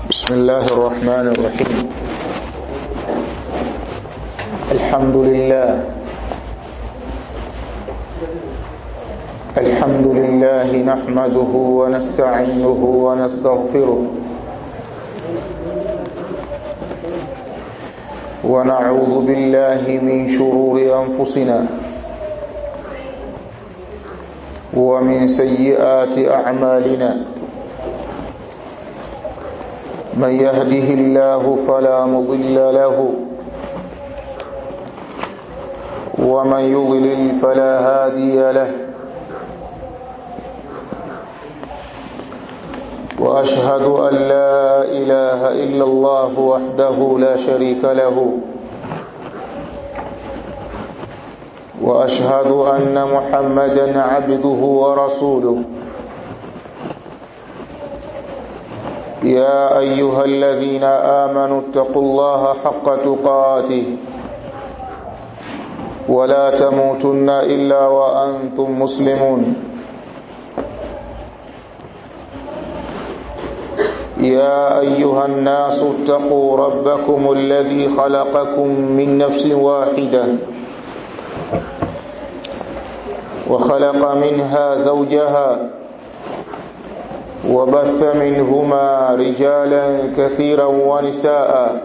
بسم الله الرحمن الرحيم الحمد لله الحمد لله نحمده ونستعينه ونستغفره ونعوذ بالله من شرور أنفسنا ومن سيئات أعمالنا من يهده الله فلا مضل له ومن يضلل فلا هادي له واشهد ان لا اله الا الله وحده لا شريك له واشهد ان محمدا عبده ورسوله يا ايها الذين امنوا اتقوا الله حق تقاته ولا تموتن الا وانتم مسلمون يا ايها الناس اتقوا ربكم الذي خلقكم من نفس واحده وخلق منها زوجها وبث منهما رجالا كثيرا ونساء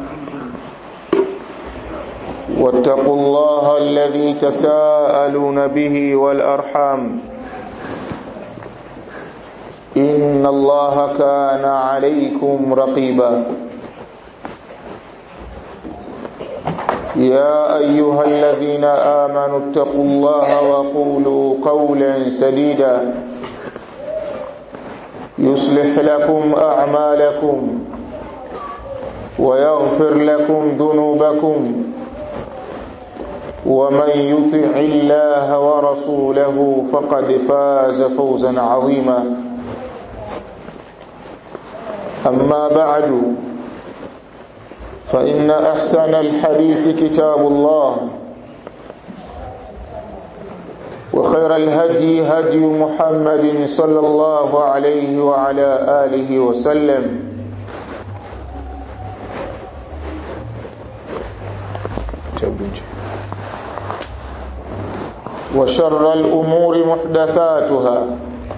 واتقوا الله الذي تساءلون به والارحام ان الله كان عليكم رقيبا يا ايها الذين امنوا اتقوا الله وقولوا قولا سديدا يصلح لكم اعمالكم ويغفر لكم ذنوبكم ومن يطع الله ورسوله فقد فاز فوزا عظيما اما بعد فان احسن الحديث كتاب الله وخير الهدي هدي محمد صلى الله عليه وعلى آله وسلم وشر الأمور محدثاتها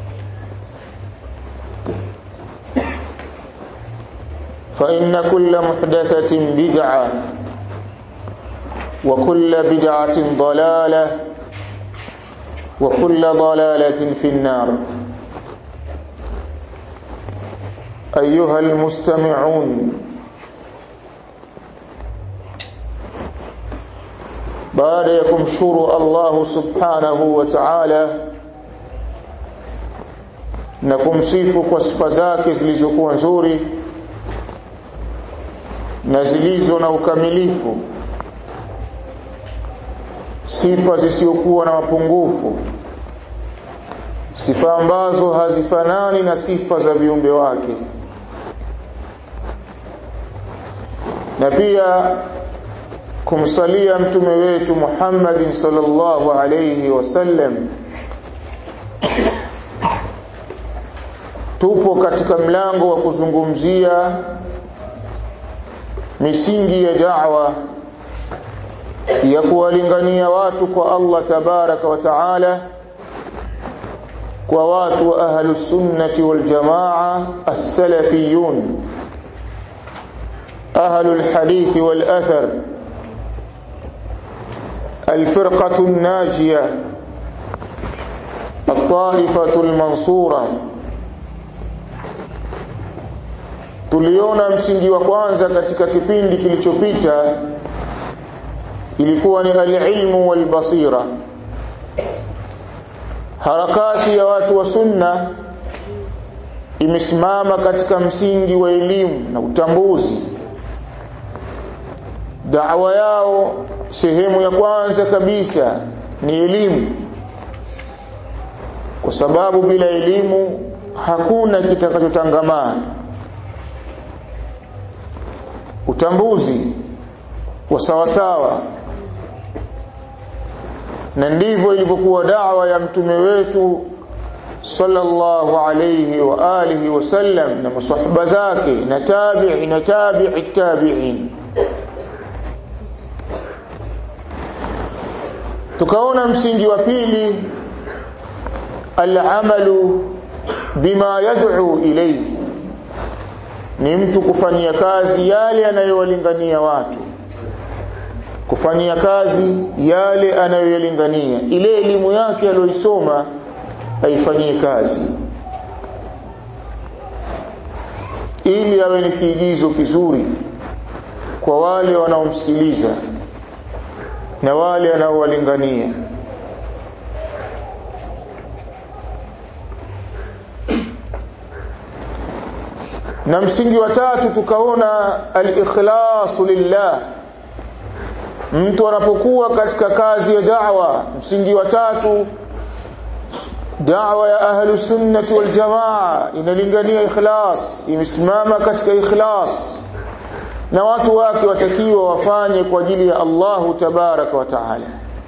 فإن كل محدثة بدعة وكل بدعة ضلالة وكل ضلالة في النار أيها المستمعون baada ya kumshukuru Allah subhanahu wa ta'ala na kumsifu kwa sifa zake zilizokuwa nzuri na zilizo na ukamilifu sifa zisizokuwa na mapungufu sifa ambazo hazifanani na sifa za viumbe wake na pia kumsalia mtume wetu Muhammad sallallahu alayhi wasallam tupo katika mlango wa kuzungumzia misingi ya da'wa ya kuwalingania watu kwa Allah tabaraka wa taala kwa watu wa ahlus sunnati wal jamaa as-salafiyun ahlul hadith wal athar الفرقة الناجية الطائفة المنصورة tuliona msingi wa kwanza katika kipindi kilichopita ilikuwa ni alilmu walbasira harakati ya watu wa sunna imesimama katika msingi wa elimu na utambuzi da'wa yao sehemu ya kwanza kabisa ni elimu kwa sababu bila elimu hakuna kitakachotangamaa utambuzi wa sawasawa na ndivyo ilivyokuwa dawa ya mtume wetu sallallahu alayhi wa alihi wasallam na masahaba zake na tabi'i na tabi'i tabi'in tukaona msingi wa pili al-amalu bima yad'u ilayhi ni mtu kufanyia kazi yale anayowalingania watu kufanyia kazi yale anayoyalingania ile elimu yake aliyoisoma aifanyie kazi ili awe ni kiigizo kizuri kwa wale wanaomsikiliza na wale anaowalingania na msingi wa tatu tukaona al-ikhlasu lillah mtu anapokuwa katika kazi ya da'wa msingi wa tatu da'wa ya ahlu sunnati wal jamaa inalingania ikhlas imesimama katika ikhlas na watu wake watakiwa wafanye kwa ajili ya Allahu tabaraka wa taala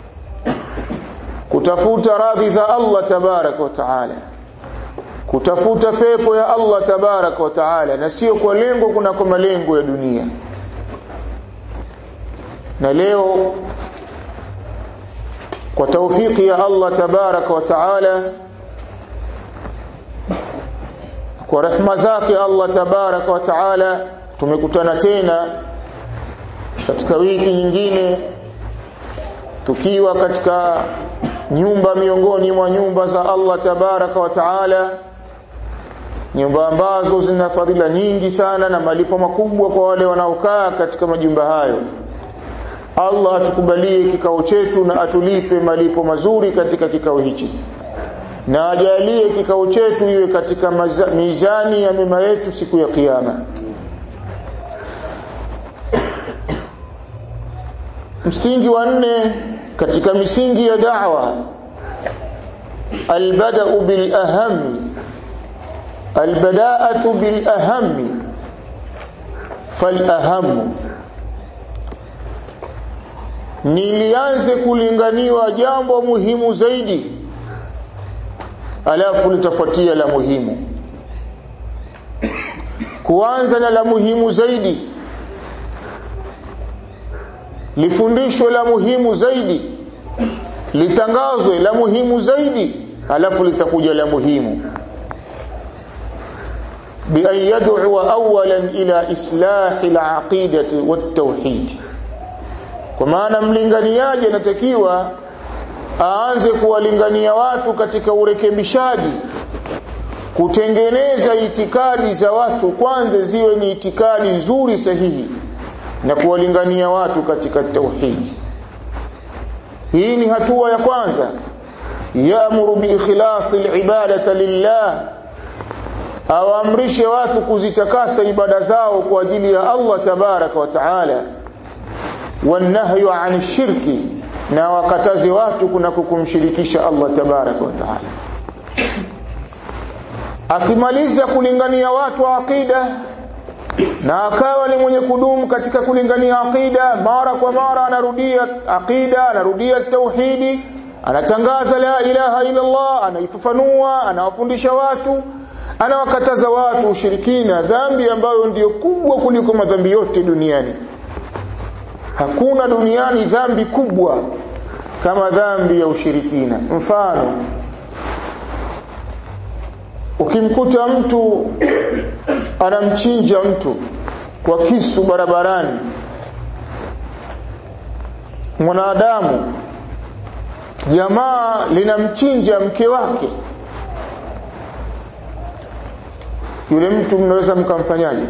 kutafuta radhi za Allah tabaraka wa taala kutafuta pepo ya Allah tabaraka wa taala na sio kwa lengo kuna kwa malengo ya dunia na leo kwa taufiki ya Allah tabaraka wa taala kwa rehema zake Allah tabaraka wa taala tumekutana tena katika wiki nyingine tukiwa katika nyumba miongoni mwa nyumba za Allah tabaraka wa taala nyumba ambazo zina fadhila nyingi sana na malipo makubwa kwa wale wanaokaa katika majumba hayo Allah atukubalie kikao chetu na atulipe malipo mazuri katika kikao hichi na ajalie kikao chetu iwe katika maza, mizani ya mema yetu siku ya kiyama msingi wa nne katika misingi ya da'wa albada'u bil ahami albada'atu bil ahami fal ahamu nilianze kulinganiwa jambo muhimu zaidi alafu litafuatia la muhimu kuanza na la muhimu zaidi lifundishwe la muhimu zaidi litangazwe la muhimu zaidi alafu litakuja la muhimu bi an yad'u awwalan ila islahi al-aqidati wat-tauhid kwa maana mlinganiaji anatakiwa aanze kuwalingania watu katika urekebishaji kutengeneza itikadi za watu kwanza ziwe ni itikadi nzuri sahihi na kuwalingania watu katika tauhidi hii ni hatua ya kwanza yaamuru biikhlasi alibadata lillah awaamrishe watu kuzitakasa ibada zao kwa ajili ya Allah tabaraka wa taala wanahyu an shirki na wakataze watu kuna kukumshirikisha Allah tabaraka wa taala akimaliza kulingania watu aqida na akawa ni mwenye kudumu katika kulingania aqida mara kwa mara anarudia aqida anarudia tauhidi anatangaza la ilaha illa Allah anaifafanua anawafundisha watu anawakataza watu ushirikina dhambi ambayo ndiyo kubwa kuliko madhambi yote duniani hakuna duniani dhambi kubwa kama dhambi ya ushirikina mfano ukimkuta mtu anamchinja mtu kwa kisu barabarani mwanadamu jamaa linamchinja mke wake yule mtu mnaweza mkamfanyaje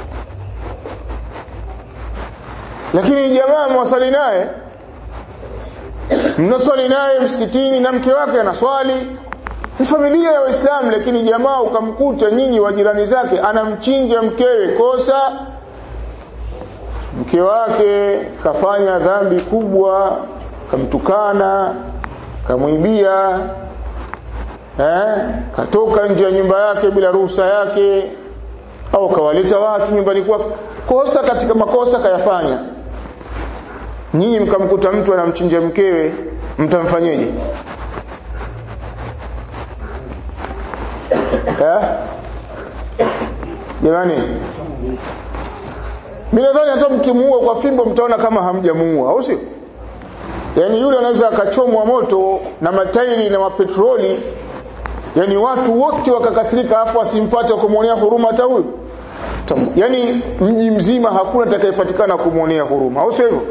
lakini jamaa mwasali naye mnaswali naye msikitini na mke wake anaswali ni familia ya waislamu lakini jamaa ukamkuta nyinyi wa jirani zake anamchinja mkewe kosa mke wake kafanya dhambi kubwa kamtukana kamwibia eh, katoka nje ya nyumba yake bila ruhusa yake au kawaleta watu nyumbani kwake kosa katika makosa kayafanya nyinyi mkamkuta mtu anamchinja mkewe mtamfanyeje eh jamani mimi nadhani hata mkimuua kwa fimbo mtaona kama hamjamuua au sio yani yule anaweza akachomwa moto na matairi na mapetroli yani watu wote wakakasirika afu asimpate kumwonea huruma hata huyu yani mji mzima hakuna atakayepatikana kumwonea huruma au sio hivyo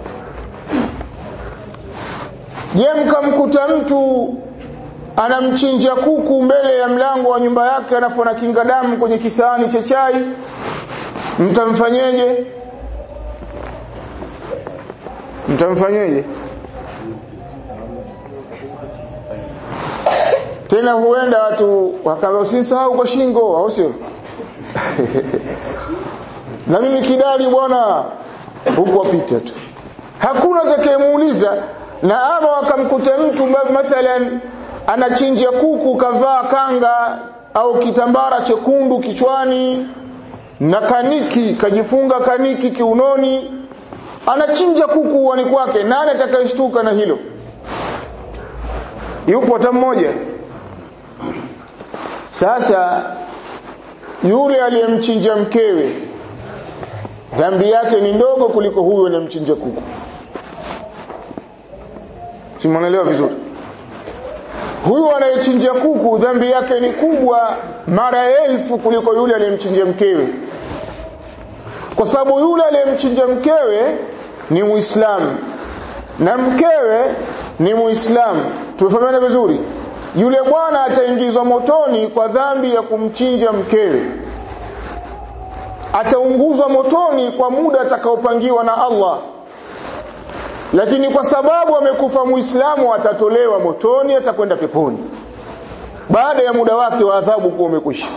je mkamkuta mtu anamchinja kuku mbele ya mlango wa nyumba yake alafu anakinga damu kwenye kisahani cha chai mtamfanyeje mtamfanyeje tena huenda watu wakawa usisahau kwa shingo au sio na mimi kidali bwana huko apita tu hakuna atakayemuuliza na ama wakamkuta mtu mathalan anachinja kuku kavaa kanga au kitambara chekundu kichwani na kaniki kajifunga kaniki kiunoni anachinja kuku uani kwake nani atakayeshtuka na hilo yupo hata mmoja sasa yule aliyemchinja mkewe dhambi yake ni ndogo kuliko huyo anayemchinja kuku simuelewa vizuri huyu anayechinja kuku dhambi yake ni kubwa mara elfu kuliko yule aliyemchinja mkewe kwa sababu yule aliyemchinja mkewe ni muislamu na mkewe ni muislamu tumefahamiana vizuri yule bwana ataingizwa motoni kwa dhambi ya kumchinja mkewe ataunguzwa motoni kwa muda atakaopangiwa na Allah lakini kwa sababu amekufa muislamu atatolewa motoni atakwenda peponi baada ya muda wake wa adhabu kuwa umekwisha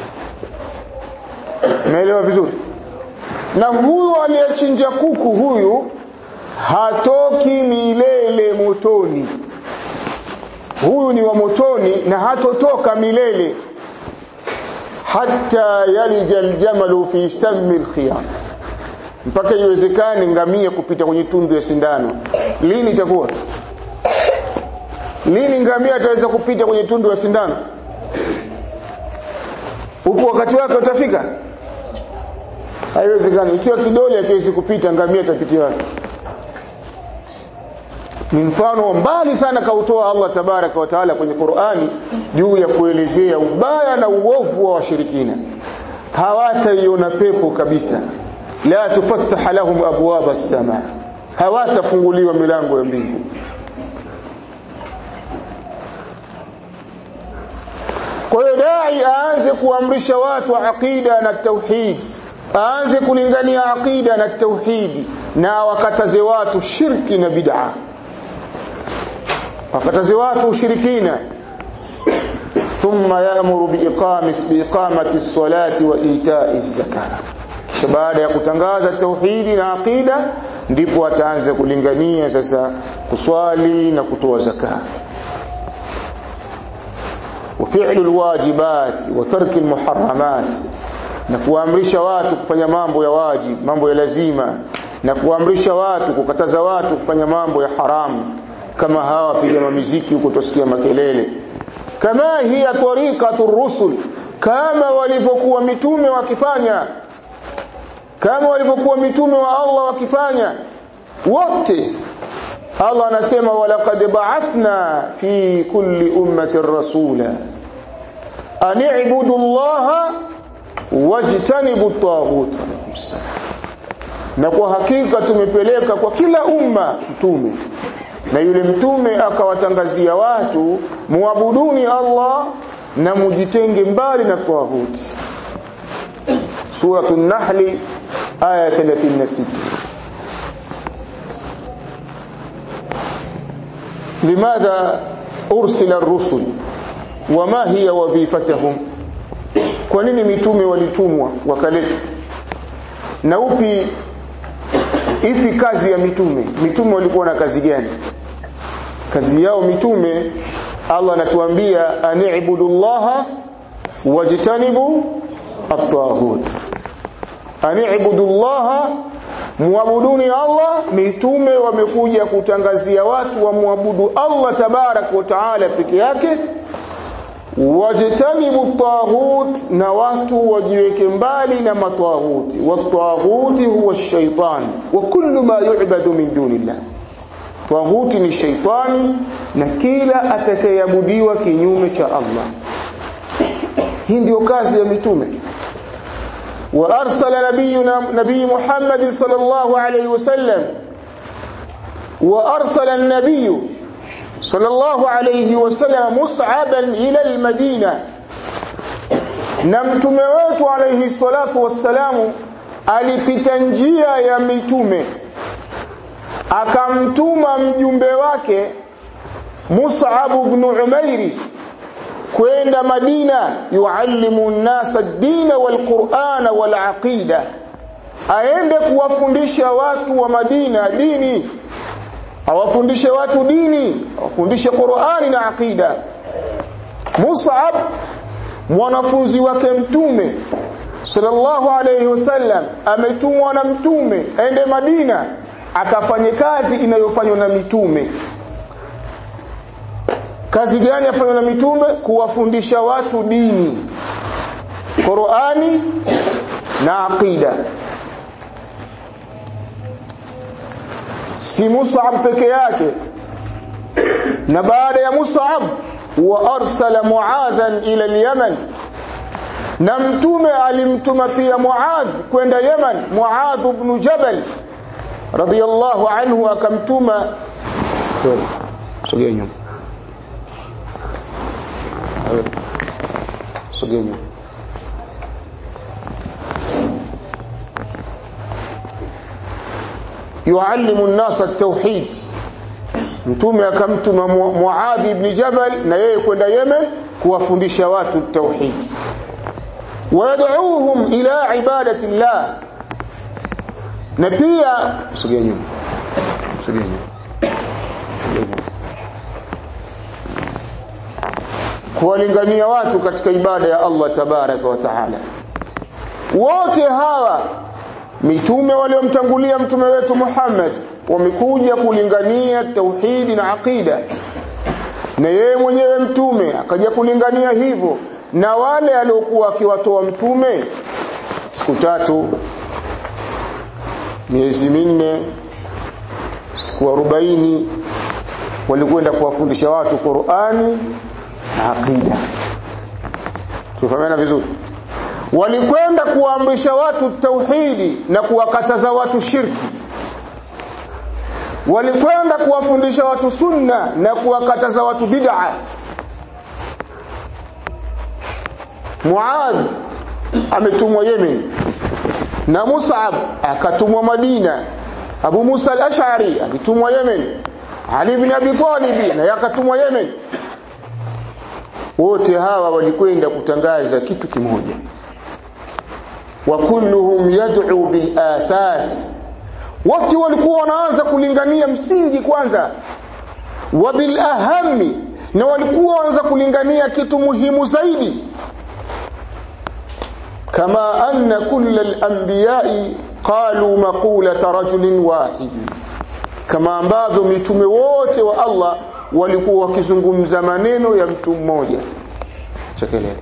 umeelewa vizuri na huyu aliyechinja kuku huyu hatoki milele motoni huyu ni wa motoni na hatotoka milele hata yalija aljamalu fi sammi alkhiyat mpaka iwezekane ngamia kupita kwenye tundu ya sindano lini itakuwa lini ngamia ataweza kupita kwenye tundu ya sindano upo wakati wake utafika haiwezekani ikiwa kidole hakiwezi kupita ngamia itapitia wapi ni mfano mbali sana kautoa Allah tabaraka wa taala kwenye Qur'ani juu ya kuelezea ubaya na uovu wa washirikina hawataiona pepo kabisa la tufattaha lahum abwaba as-sama hawatafunguliwa milango ya mbingu kwa hiyo dai aanze kuamrisha watu aqida na tauhid aanze kulingania aqida na tauhidi na wakataze watu shirki na bid'a wakataze watu ushirikina thumma ya'muru biiqamis biiqamati as-salati wa ita'i az-zakah kisha baada ya kutangaza tauhidi na aqida ndipo ataanza kulingania sasa kuswali na kutoa zaka وفعل الواجبات وترك المحرمات na kuamrisha watu kufanya mambo ya wajib mambo ya lazima na kuamrisha watu kukataza watu kufanya mambo ya haramu kama hawa piga miziki huko tusikia makelele kama hiya tariqatu rusul kama walivyokuwa mitume wakifanya kama walivyokuwa mitume wa Allah wakifanya wote Allah anasema walaqad ba'athna fi kulli ummatin rasula an i'budu Allah wajtanibu at-taghut na kwa hakika tumepeleka kwa kila umma mtume na yule mtume akawatangazia watu muabuduni Allah na mujitenge mbali na tawhuti suratul nahli aya 36 لماذا أرسل الرسل وما هي وظيفتهم kwa nini mitume walitumwa wakaletwa na upi ipi kazi ya mitume mitume walikuwa na kazi gani kazi yao mitume Allah anatuambia ani'budullaha wajtanibu at-taghut ani'budullaha muabuduni Allah mitume wamekuja kutangazia watu wamwabudu Allah tabarak wa taala peke yake wajtanibu taghut na watu wajiweke mbali na mataghuti wataghuti huwa shaitan wa kullu ma yu'badu min dunillah taghuti ni shaitani na kila atakayeabudiwa kinyume cha Allah hii ndio kazi ya mitume wa arsala nabiyuna nabii Muhammad sallallahu alayhi wasallam wa arsala an-nabiy sallallahu alayhi wasallam mus'aban ila al-madina na mtume wetu alayhi salatu wassalamu alipita njia ya mitume akamtuma mjumbe wake Mus'ab ibn Umairi kwenda Madina yuallimu an-nasa ad-dina wal-Qur'ana wal-aqida aende kuwafundisha watu wa Madina dini awafundishe watu dini awafundishe Qur'ani na aqida Mus'ab mwanafunzi wake mtume sallallahu alayhi wasallam ametumwa na mtume aende Madina akafanye kazi inayofanywa na mitume kazi gani afanywa na mitume kuwafundisha watu dini Qur'ani na aqida si Mus'ab peke yake na baada ya Mus'ab wa arsala Muadhan ila al-Yaman na mtume alimtuma pia Muadh kwenda Yaman Muadh ibn Jabal radiyallahu anhu akamtuma sogea nyuma sogea nyuma yuallimu an-nasa at-tauhid mtume akamtuma Muadh ibn Jabal na yeye kwenda Yemen kuwafundisha watu tauhid ويدعوهم إلى عبادة الله na pia sogea nyuma sogea nyuma kuwalingania watu katika ibada ya Allah tabaraka wa taala wote hawa mitume waliomtangulia mtume wetu Muhammad wamekuja kulingania tauhidi na aqida na yeye mwenyewe mtume akaja kulingania hivyo na wale aliokuwa akiwatoa mtume siku tatu miezi minne siku arobaini walikwenda kuwafundisha watu Qur'ani na aqida tufahamiana vizuri walikwenda kuwaamrisha watu tauhidi na kuwakataza watu shirki walikwenda kuwafundisha watu sunna na kuwakataza watu bid'a Muadh ametumwa Yemen na Mus'ab akatumwa Madina Abu Musa al-Ash'ari alitumwa Yemen Ali ibn Abi Talib na yakatumwa Yemen wote hawa walikwenda kutangaza kitu kimoja wa kulluhum yad'u bil asas wote walikuwa wanaanza kulingania msingi kwanza wa bil ahami na walikuwa wanaanza kulingania kitu muhimu zaidi كما أن كل الأنبياء قالوا مقولة رجل واحد كما ambavyo mitume wote wa Allah walikuwa wakizungumza maneno ya mtu mmoja chekelele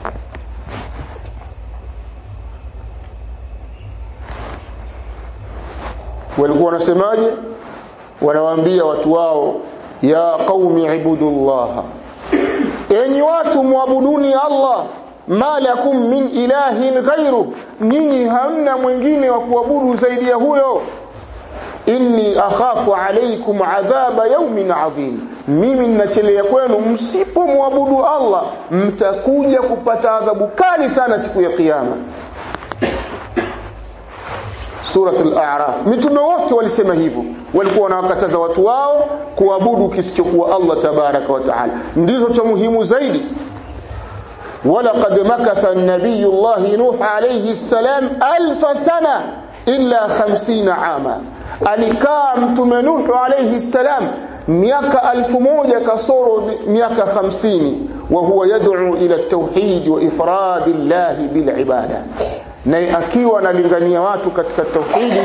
walikuwa wanasemaje wanawaambia watu wao ya qaumi ibudullah enyi watu muabuduni Allah ma lakum min ilahin ghairu nini hamna mwingine wa kuabudu zaidi ya huyo inni akhafu alaykum adhaba yawmin adhim mimi ninachelea kwenu msipomwabudu Allah mtakuja kupata adhabu kali sana siku ya kiyama Surat al-A'raf mitume wote walisema hivyo walikuwa wanawakataza watu wao kuabudu kisichokuwa Allah tabaraka wa taala ndizo cha muhimu zaidi ولقد مكث النبي الله نوح عليه السلام ألف سنة إلا خمسين عاما alikaa mtume Nuhu alayhi salam miaka alfu moja kasoro miaka hamsini wa huwa yad'u ila at-tauhid wa ifrad Allah bil ibada naye akiwa analingania watu katika tauhidi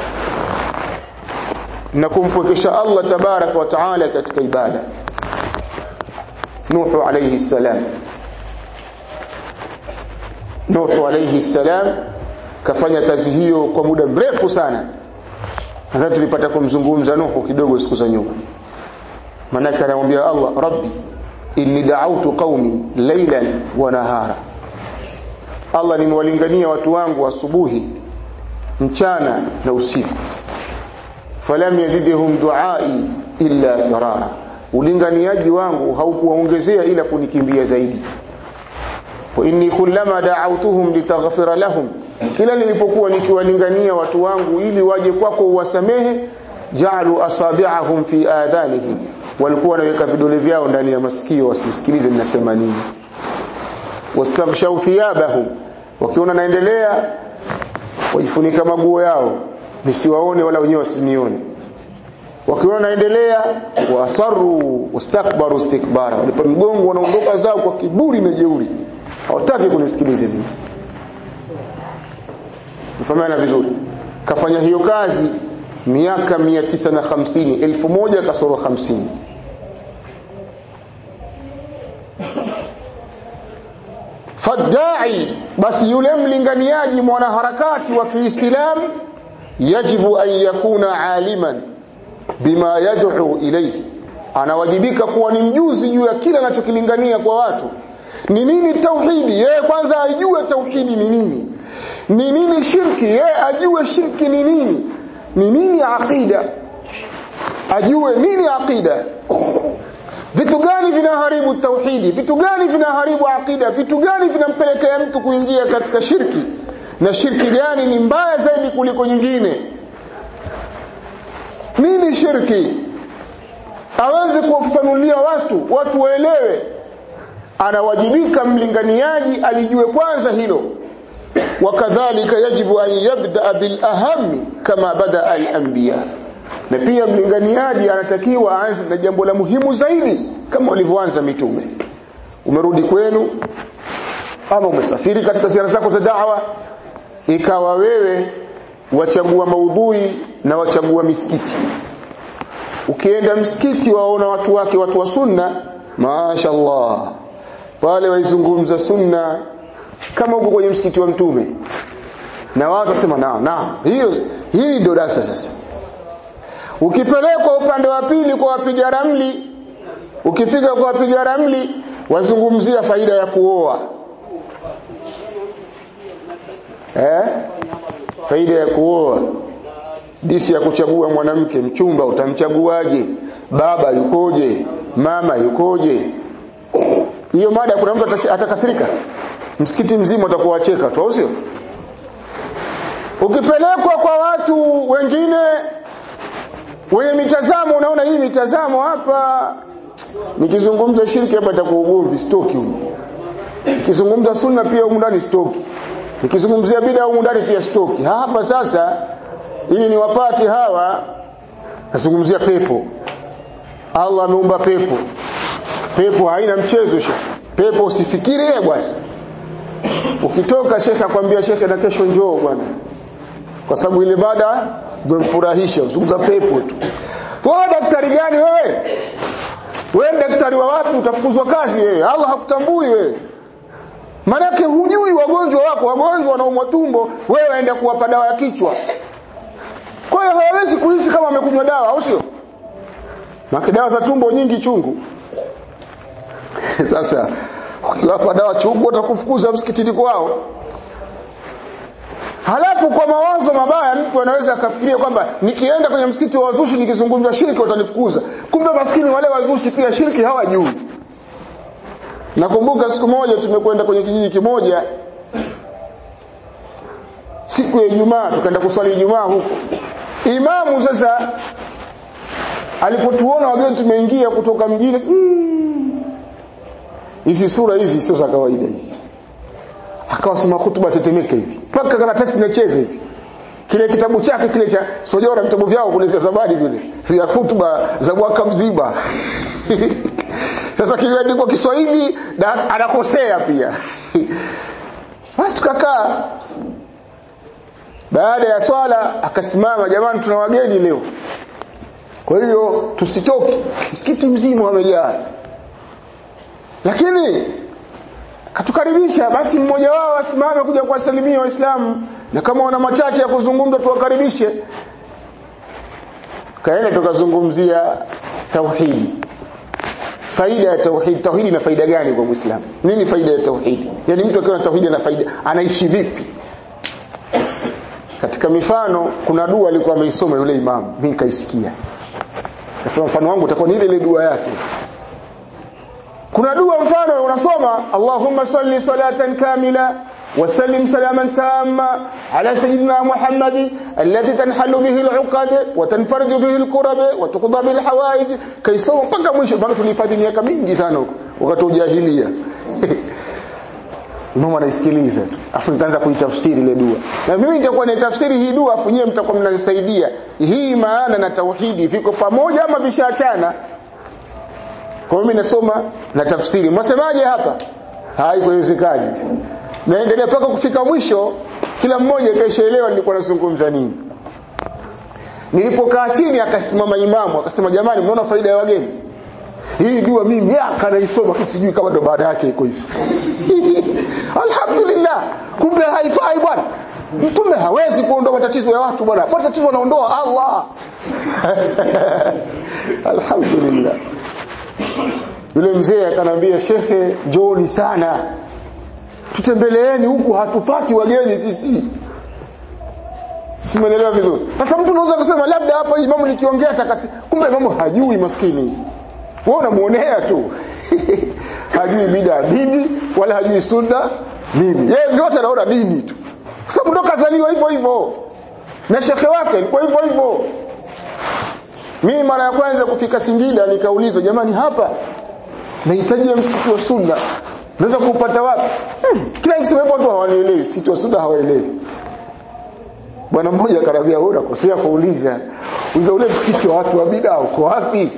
na kumpwekesha Allah tabaraka wa taala katika ibada Nuhu alayhi salam Nuh alayhi salam kafanya kazi hiyo kwa muda mrefu sana nadhani tulipata kumzungumza Nuh kidogo siku za nyuma manake anamwambia Allah rabbi inni da'awtu qaumi laylan wa nahara Allah nimewalingania watu wangu asubuhi mchana na usiku falam yazidhum duai illa firara ulinganiaji wangu haukuwaongezea ila kunikimbia zaidi wa inni kullama da'awtuhum litaghfira lahum kila nilipokuwa nikiwalingania watu wangu ili waje kwako uwasamehe ja'alu asabi'ahum fi adhanihim walikuwa wanaweka vidole vyao ndani ya masikio wasisikilize ninasema nini wastaghshaw thiyabahum wakiona naendelea wajifunika maguo yao nisiwaone wala wenyewe wasinione wakiona naendelea wasaru wastakbaru istikbara walipo mgongo wanaondoka zao kwa kiburi na jeuri hawataki kunisikiliza mimi mfahamiana vizuri kafanya hiyo kazi miaka 950 elfu moja kasoro 50 fadai basi yule mlinganiaji mwanaharakati wa Kiislamu yajibu an yakuna aliman bima yad'u ilayhi anawajibika kuwa ni mjuzi juu ya kila anachokilingania kwa watu ni nini tauhidi yeye kwanza ajue tauhidi ni nini ni nini shirki yeye ajue shirki ni nini ni nini aqida ajue nini aqida vitu gani vinaharibu tauhidi vitu gani vinaharibu aqida vitu gani vinampelekea mtu kuingia katika shirki na shirki gani ni mbaya zaidi kuliko nyingine nini shirki aweze kuwafafanulia watu watu waelewe anawajibika mlinganiaji alijue kwanza hilo wakadhalika yajibu an yabda bil ahami kama bada al anbiya na pia mlinganiaji anatakiwa aanze na jambo la muhimu zaidi kama walivyoanza mitume umerudi kwenu ama umesafiri katika ziara zako za da'wa ikawa wewe wachagua maudhui na wachagua misikiti ukienda msikiti waona watu wake watu wa sunna mashaallah pale waizungumza sunna kama uko kwenye msikiti wa mtume na watu wasema na na hiyo hii ndio darasa sasa ukipelekwa upande wa pili kwa wapiga ramli ukifika kwa wapiga ramli wazungumzia faida ya kuoa eh faida ya kuoa disi ya kuchagua mwanamke mchumba utamchaguaje baba yukoje mama yukoje hiyo mada kuna mtu atakasirika msikiti mzima utakuwa wacheka tu au sio ukipelekwa kwa watu wengine wenye mitazamo unaona hii mitazamo hapa nikizungumza shirki hapa itakuwa ugomvi stoki huko nikizungumza sunna pia huko ndani stoki nikizungumzia bid'a huko ndani pia stoki hapa sasa ili niwapate hawa nazungumzia pepo Allah ameumba pepo pepo haina mchezo shekhe pepo usifikirie bwana ukitoka shekhe akwambia shekhe na kesho njoo bwana kwa sababu ile baada umemfurahisha uzungumza pepo tu wewe daktari gani wewe wewe daktari wa wapi utafukuzwa kazi wewe Allah hakutambui wewe Manake hujui wagonjwa wako wagonjwa wanaumwa tumbo wewe waenda kuwapa dawa ya kichwa kwa hiyo hawawezi kuhisi kama wamekunywa dawa au sio Maki dawa za tumbo nyingi chungu sasa ukiwapa dawa chungu watakufukuza msikitini kwao Halafu kwa mawazo mabaya mtu anaweza akafikiria kwamba nikienda kwenye msikiti wa wazushi nikizungumza shirki watanifukuza. Kumbe maskini wale wazushi pia shirki hawajui. Nakumbuka siku moja tumekwenda kwenye kijiji kimoja siku ya Ijumaa tukaenda kuswali Ijumaa huko. Imamu sasa alipotuona wageni tumeingia kutoka mjini hizi mm, sura hizi sio za kawaida hizi akawa sema hutuba tetemeka hivi mpaka karatasi inacheza hivi kile kitabu chake kile cha sojora vitabu vyao kule zamani vile vya hutuba za mwaka mzima sasa kimeandikwa Kiswahili na anakosea pia basi tukakaa baada ya swala akasimama jamani tuna wageni leo kwa hiyo tusitoke msikiti mzima wamejaa lakini katukaribisha basi mmoja wao asimame kuja kuwasalimia waislamu na kama wana machache ya kuzungumza tuwakaribishe kaenda tukazungumzia tauhidi faida ya tauhid tauhidi ina faida gani kwa muislamu nini faida ya tauhidi yani mtu akiwa na tauhidi ana faida anaishi vipi katika mifano kuna dua alikuwa ameisoma yule imamu mimi nikaisikia kasema mfano wangu utakuwa ni ile ile dua yake kuna dua mfano unasoma Allahumma salli salatan kamila وسلم سلاما تاما على سيدنا محمد الذي تنحل به العقد وتنفرج به الكرب وتقضى به الحوائج كيسoma mpaka mwisho mpaka tulihifadhi miaka mingi sana huko wakati ujahilia Mama anaisikiliza tu. Afu nitaanza kuitafsiri ile dua. Na mimi nitakuwa naitafsiri hii dua afu nyewe mtakuwa mnanisaidia. Hii maana na tauhidi viko pamoja ama vishaachana? Kwa mimi nasoma na tafsiri. Mwasemaje hapa? Haikuwezekani. Naendelea mpaka kufika mwisho kila mmoja kaishaelewa nilikuwa nazungumza nini. Nilipokaa chini akasimama imamu akasema jamani mnaona faida ya wageni? Hii dua mimi miaka naisoma kisijui kama ndo baada yake iko hivi. Alhamdulillah. Kumbe haifai bwana. Mtume hawezi kuondoa matatizo ya watu bwana. Matatizo anaondoa Allah. Alhamdulillah. Yule mzee akanambia shekhe njoni sana. Tutembeleeni huku hatupati wageni sisi. Simuelewa vizuri. Sasa mtu unaweza kusema labda hapa imamu nikiongea takasi. Kumbe imamu hajui maskini. Wewe unamuonea tu. hajui bida dini wala hajui sunna nini. Yeye vyote anaona dini tu. Kwa sababu ndo kazaliwa hivyo hivyo. Na shekhe wake alikuwa hivyo hivyo. Mimi mara ya kwanza kufika Singida nikauliza jamani hapa nahitaji msikiti wa sunna. Naweza kuupata wapi? Hmm, kila kisema hivyo watu hawanielewi, msikiti wa sunna hawaelewi. Bwana mmoja akarambia wewe unakosea kuuliza. Uliza ule msikiti wa watu wa bid'a uko wapi?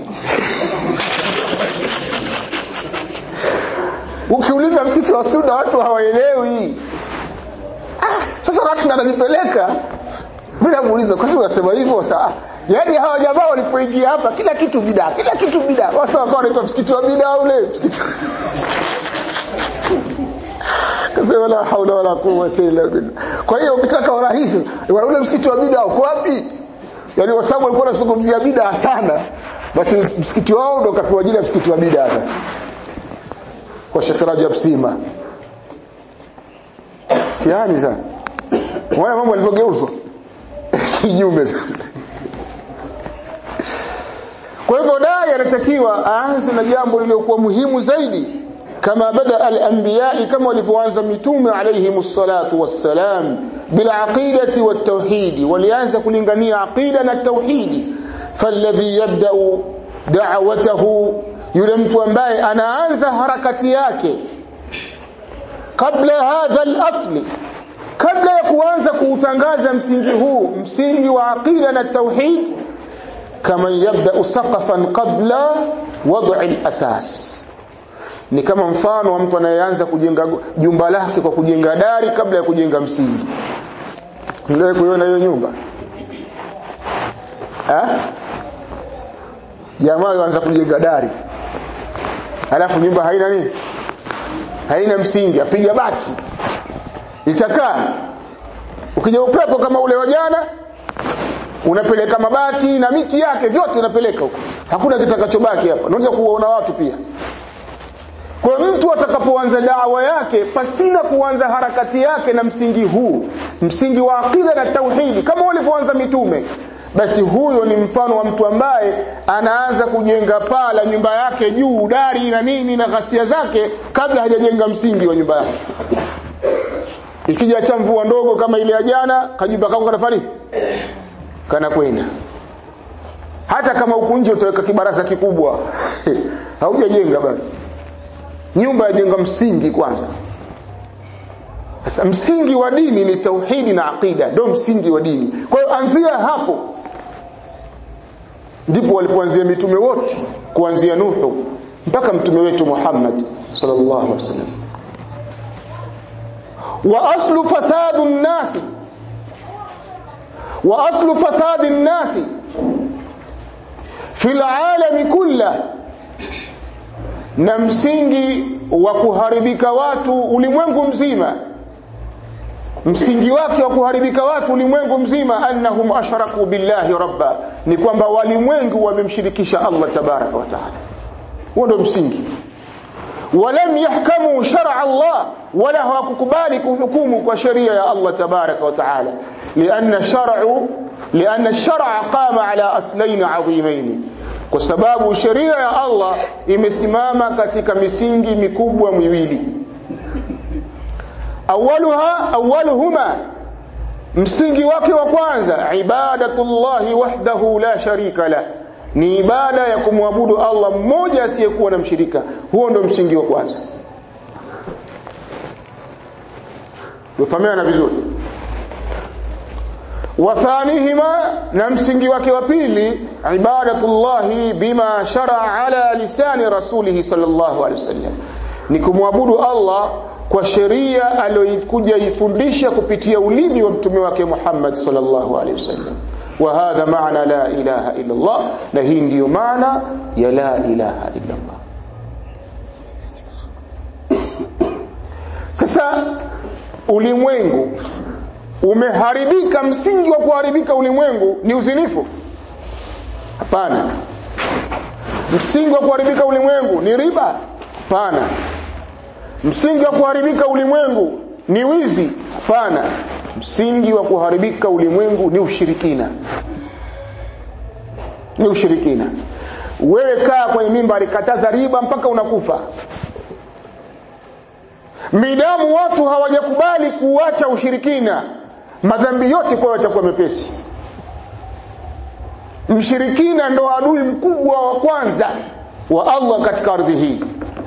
Ukiuliza msikiti wa sunna watu hawaelewi. Ah, sasa watu wananipeleka. Mimi namuuliza kwa nini unasema hivyo sasa? Yaani hawa jamaa walipoingia hapa kila kitu bid'a, kila kitu bid'a. Wasa wakawa wanaitwa msikiti wa bid'a ule, msikiti. Kasema la haula wala quwwata illa billah. Kwa hiyo ukitaka urahisi, ule msikiti wa bid'a uko wapi? Yaani kwa sababu walikuwa wanazungumzia bid'a sana, basi msikiti wao ndio kapewa jina msikiti wa bid'a sasa. Kwa Sheikh Rajab Sima. Tiani sana. Waya mambo yalivyogeuzwa. Kinyume sasa. Kwa hivyo dai anatakiwa aanze na jambo lililokuwa muhimu zaidi kama bada al-anbiya kama walivyoanza mitume alayhi salatu wassalam bil aqidati wat tauhid walianza kulingania aqida na tauhidi falladhi yabda'u da'watahu yule mtu ambaye anaanza harakati yake kabla hadha al-asli kabla ya kuanza kuutangaza msingi huu msingi wa aqida na tauhid kama yabda saqafan qabla wad'i al-asas ni kama mfano wa mtu anayeanza kujenga jumba lake kwa kujenga dari kabla ya kujenga msingi ndio kuiona hiyo nyumba eh jamaa yuanza kujenga dari alafu nyumba haina nini haina msingi apiga bati itakaa ukija upepo kama ule wa jana unapeleka mabati na miti yake vyote unapeleka huko hakuna kitakachobaki hapa unaweza kuwaona watu pia kwa mtu atakapoanza dawa yake pasina kuanza harakati yake na msingi huu msingi wa akida na tauhidi kama walivyoanza mitume basi huyo ni mfano wa mtu ambaye anaanza kujenga paa la nyumba yake juu dari na nini na ghasia zake kabla hajajenga msingi wa nyumba yake ikija cha mvua ndogo kama ile ya jana kajumba kako kanafanya kana kwenda hata kama huku nje utaweka kibaraza kikubwa haujajenga bado nyumba yajenga msingi kwanza sasa msingi wa dini ni tauhidi na aqida ndio msingi wa dini kwa hiyo anzia hapo ndipo walipoanzia mitume wote kuanzia Nuhu mpaka mtume wetu Muhammad sallallahu alaihi wasallam wa aslu fasadu nnasi wa aslu fasadi nnasi fi alalami kullah na msingi wa kuharibika watu ulimwengu mzima msingi wake wa kuharibika watu ulimwengu mzima annahum ashraku billahi rabba ni kwamba walimwengu wamemshirikisha Allah tabaraka wa taala huo ndio msingi walam yahkamu shar'a Allah wala hawakukubali kuhukumu kwa sheria ya Allah tabaraka wa taala lianna shar'u lianna shar'a qama ala aslain adhimain kwa sababu sheria ya Allah imesimama katika misingi mikubwa miwili awaluha awaluhuma msingi wake wa kwanza ibadatullahi wahdahu la sharika la ni ibada ya kumwabudu Allah mmoja asiyekuwa na mshirika huo ndio msingi wa kwanza tufahamiana vizuri wathanihima na msingi wake wa pili ibadatullahi bima sharaa ala lisani rasulihi sallallahu alaihi wasallam ni kumwabudu Allah kwa sheria aliyokuja ifundisha kupitia ulimi wa mtume wake Muhammad sallallahu alaihi wasallam wa hadha maana la ilaha illa Allah na hii ndiyo maana ya la ilaha illa Allah sasa ulimwengu umeharibika msingi wa kuharibika ulimwengu ni uzinifu hapana msingi wa kuharibika ulimwengu ni riba hapana msingi wa kuharibika ulimwengu ni wizi hapana msingi wa kuharibika ulimwengu ni ushirikina ni ushirikina wewe kaa kwenye mimba kataza riba mpaka unakufa midamu watu hawajakubali kuacha ushirikina madhambi yote kwa yatakuwa mepesi mshirikina ndo adui mkubwa wa kwanza wa Allah katika ardhi hii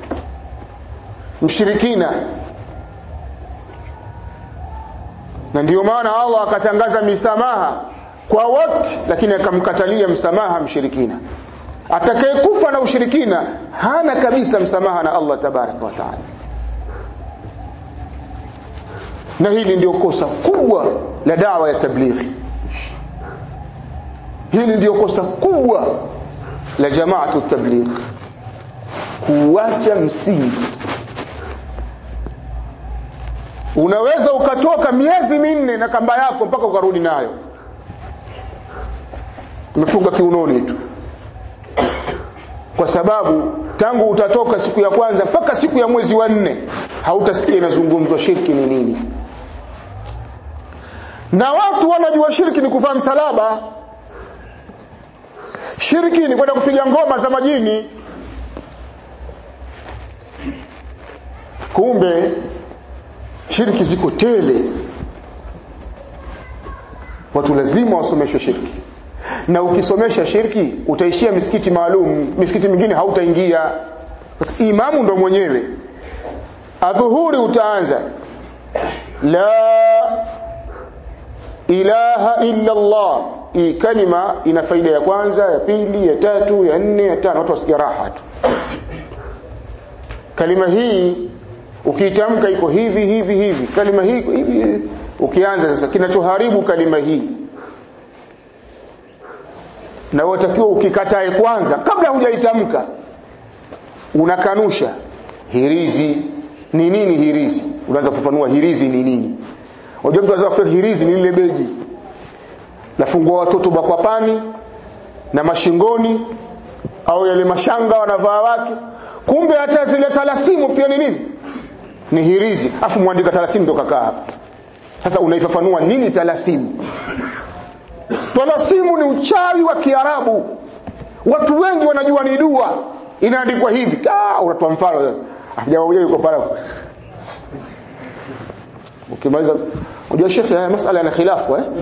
mshirikina na ndiyo maana Allah akatangaza misamaha kwa wote lakini akamkatalia msamaha mshirikina atakayekufa na ushirikina hana kabisa msamaha na Allah tabaraka wa taala na hili ndio kosa kubwa la dawa ya tablighi hili ndio kosa kubwa la jamaatu tabligh kuacha msingi unaweza ukatoka miezi minne na kamba yako mpaka ukarudi nayo umefunga kiunoni tu kwa sababu tangu utatoka siku ya kwanza mpaka siku ya mwezi wa nne hautasikia inazungumzwa shirki ni nini na watu wanajua shirki ni kuvaa msalaba shirki ni kwenda kupiga ngoma za majini kumbe shirki ziko tele watu lazima wasomeshwe shirki na ukisomesha shirki utaishia misikiti maalum misikiti mingine hautaingia sasa imamu ndo mwenyewe adhuhuri utaanza la ilaha illa Allah hii kalima ina faida ya kwanza ya pili ya tatu ya nne ya tano watu wasikia raha tu kalima hii ukiitamka iko hivi hivi hivi kalima hii iko hivi ukianza sasa kinachoharibu kalima hii na watakiwa ukikatae kwanza kabla hujaitamka unakanusha hirizi ni nini hirizi unaanza kufafanua hirizi ni nini unajua mtu anaweza kufikiri hirizi ni lile begi lafungua watoto bakwapani na mashingoni au yale mashanga wanavaa watu kumbe hata zile talasimu pia ni nini ni hirizi afu mwandika talasimu ndo kakaa hapa sasa unaifafanua nini talasimu talasimu ni uchawi wa kiarabu watu wengi wanajua ni dua inaandikwa hivi ah unatoa mfano sasa ajawaje yuko pale ukimaliza unajua shekhi haya masala yana khilafu eh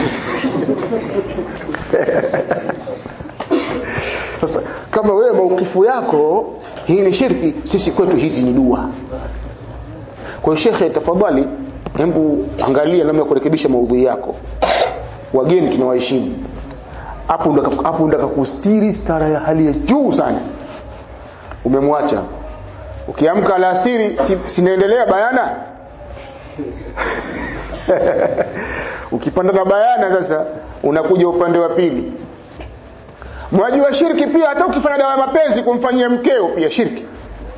sasa kama wewe maukifu yako hii ni shirki sisi kwetu hizi ni dua kwa hiyo shekhe tafadhali hebu angalia namna ya kurekebisha maudhui yako wageni tunawaheshimu hapo ndo hapo ndo kustiri stara ya hali ya juu sana umemwacha ukiamka alasiri si, sinaendelea bayana ukipanda na bayana sasa unakuja upande wa pili mwajua shirki pia hata ukifanya dawa ya mapenzi kumfanyia mkeo pia shirki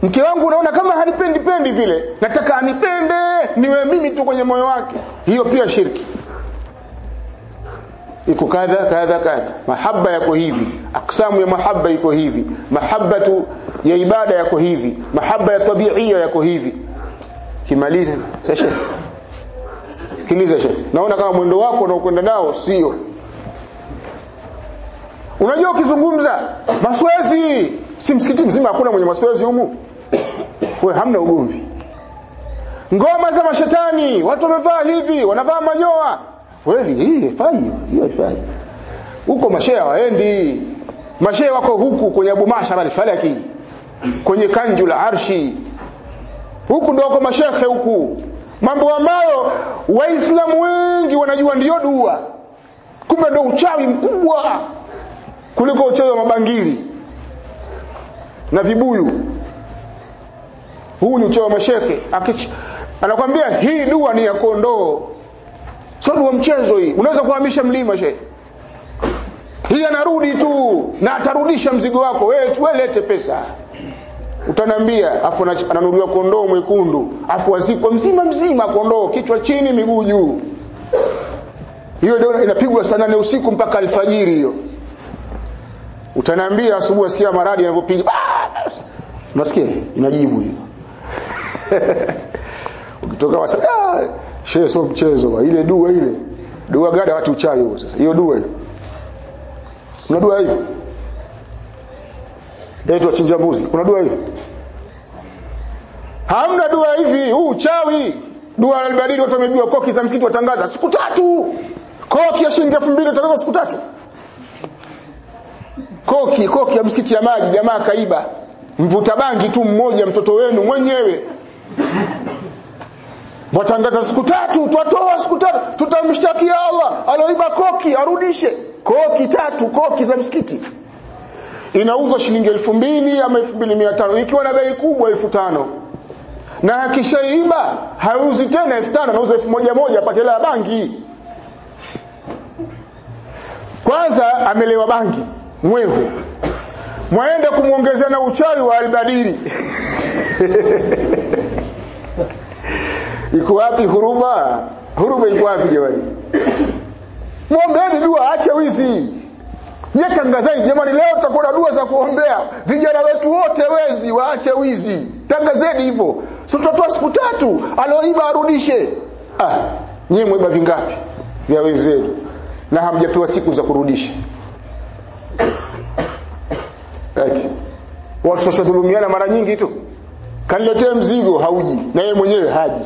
mke wangu unaona kama hanipendi pendi vile nataka anipende niwe mimi tu kwenye moyo wake hiyo pia shirki iko kadha kadha kadha mahaba yako hivi aksamu ya mahaba iko hivi mahabatu ya ibada yako hivi mahaba ya tabiia yako hivi kimaliza sasa sikiliza shekhi naona kama mwendo wako unaokwenda nao sio unajua ukizungumza maswezi si msikiti mzima hakuna mwenye maswezi humu we hamna ugomvi ngoma za mashetani watu wamevaa hivi wanavaa manyoa kweli hii haifai hiyo haifai huko mashehe hawaendi mashehe wako huku kwenye Abu Mashar al-Falaki kwenye kanju la arshi huku ndio kwa mashekhe huku mambo ambayo waislamu wengi wanajua ndiyo dua kumbe ndio uchawi mkubwa kuliko uchawi wa mabangili na vibuyu huu ni uchawi wa mashekhe anakwambia hii dua ni ya kondoo sio dua mchezo hii unaweza kuhamisha mlima shehe hii anarudi tu na atarudisha mzigo wako wewe we lete pesa utanambia afu ananunuliwa kondoo mwekundu afu azikwa mzima mzima kondoo kichwa chini miguu juu hiyo ndio inapigwa saa nane usiku mpaka alfajiri hiyo utanambia asubuhi asikia maradi yanavyopiga unasikia inajibu hiyo ukitoka wasa ah shehe sio mchezo ile dua ile dua gani watu uchawi huo sasa hiyo dua hiyo kuna dua hiyo Eto chinja mbuzi. Kuna dua hiyo? Hamna dua hivi, huu uchawi. Dua al-Badili watu wamebiwa koki za msikiti watangaza siku tatu. Koki ya shilingi 2000 watangaza siku tatu. Koki, koki ya msikiti ya maji jamaa kaiba. Mvuta bangi tu mmoja mtoto wenu mwenyewe. Watangaza siku tatu, twatoa siku tatu, tutamshtakia Allah, aloiba koki arudishe. Koki tatu, koki za msikiti inauzwa shilingi elfu mbili ama elfu mbili mia tano ikiwa na bei kubwa elfu tano na akishaiba hauzi tena elfu tano anauza elfu moja moja apate hela ya bangi kwanza amelewa bangi mwevu mwaenda kumwongezea na uchawi wa albadiri iko wapi huruma huruma iko wapi jamani mwombeni dua ache wizi Je, tangazeni jamani, leo tutakuwa na dua za kuombea vijana wetu wote wezi waache wizi. Tangazeni hivyo, si tutatoa siku tatu, aloiba arudishe. Ah, nyinyi mweba vingapi vya wenzenu na hamjapewa siku za kurudisha? Eti watu tunashadhulumiana mara nyingi tu, kaniletee mzigo hauji, na yeye mwenyewe haji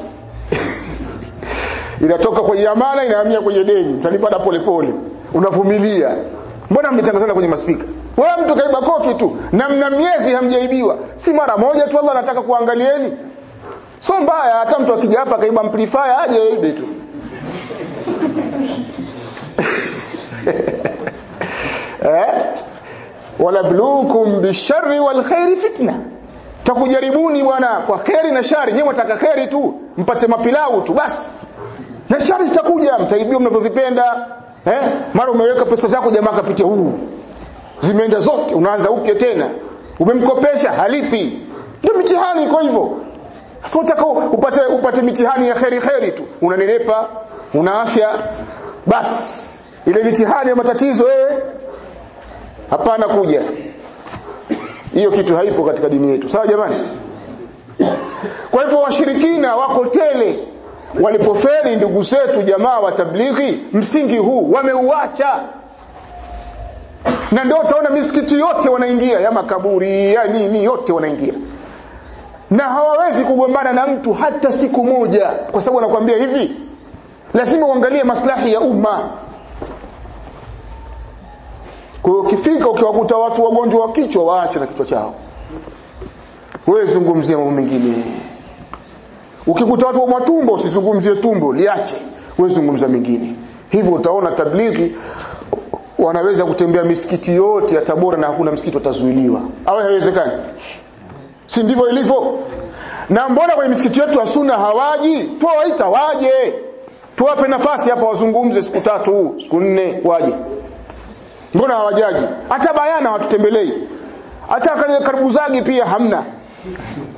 inatoka kwenye amana inahamia kwenye deni, mtalipata polepole, unavumilia mbona mmetangazana kwenye maspika wewe mtu kaiba koki tu na mna miezi hamjaibiwa si mara moja tu Allah anataka kuangalieni so mbaya hata mtu akija hapa kaiba amplifier aje aibe tu eh wala blukum bisharri wal khairi fitna takujaribuni bwana kwa kheri na shari nyewe mtaka kheri tu mpate mapilau tu basi na shari zitakuja mtaibiwa mnavyovipenda eh mara umeweka pesa zako jamaa kapitia huu zimeenda zote unaanza upya tena umemkopesha halipi ndio mitihani iko hivyo sasa unataka upate upate mitihani ya kheri kheri tu unanenepa una afya basi ile mitihani ya matatizo wewe hapana kuja hiyo kitu haipo katika dini yetu sawa jamani kwa hivyo washirikina wako tele walipoferi ndugu zetu jamaa wa tablighi msingi huu wameuacha na ndio utaona misikiti yote wanaingia ya makaburi ya nini yote wanaingia na hawawezi kugombana na mtu hata siku moja kwa sababu anakuambia hivi lazima uangalie maslahi ya umma kwa hiyo ukifika ukiwakuta watu wagonjwa wa kichwa waache na kichwa chao wewe zungumzia mambo mengine ukikuta watu wa matumbo usizungumzie tumbo liache wewe zungumza mengine hivyo utaona tablighi wanaweza kutembea misikiti yote ya Tabora na hakuna msikiti utazuiliwa au haiwezekani si ndivyo ilivyo na mbona kwenye misikiti yetu ya sunna hawaji tuwaita waje tuwape nafasi hapa wazungumze siku tatu siku nne waje mbona hawajaji hata bayana watutembelei hata karibu zagi pia hamna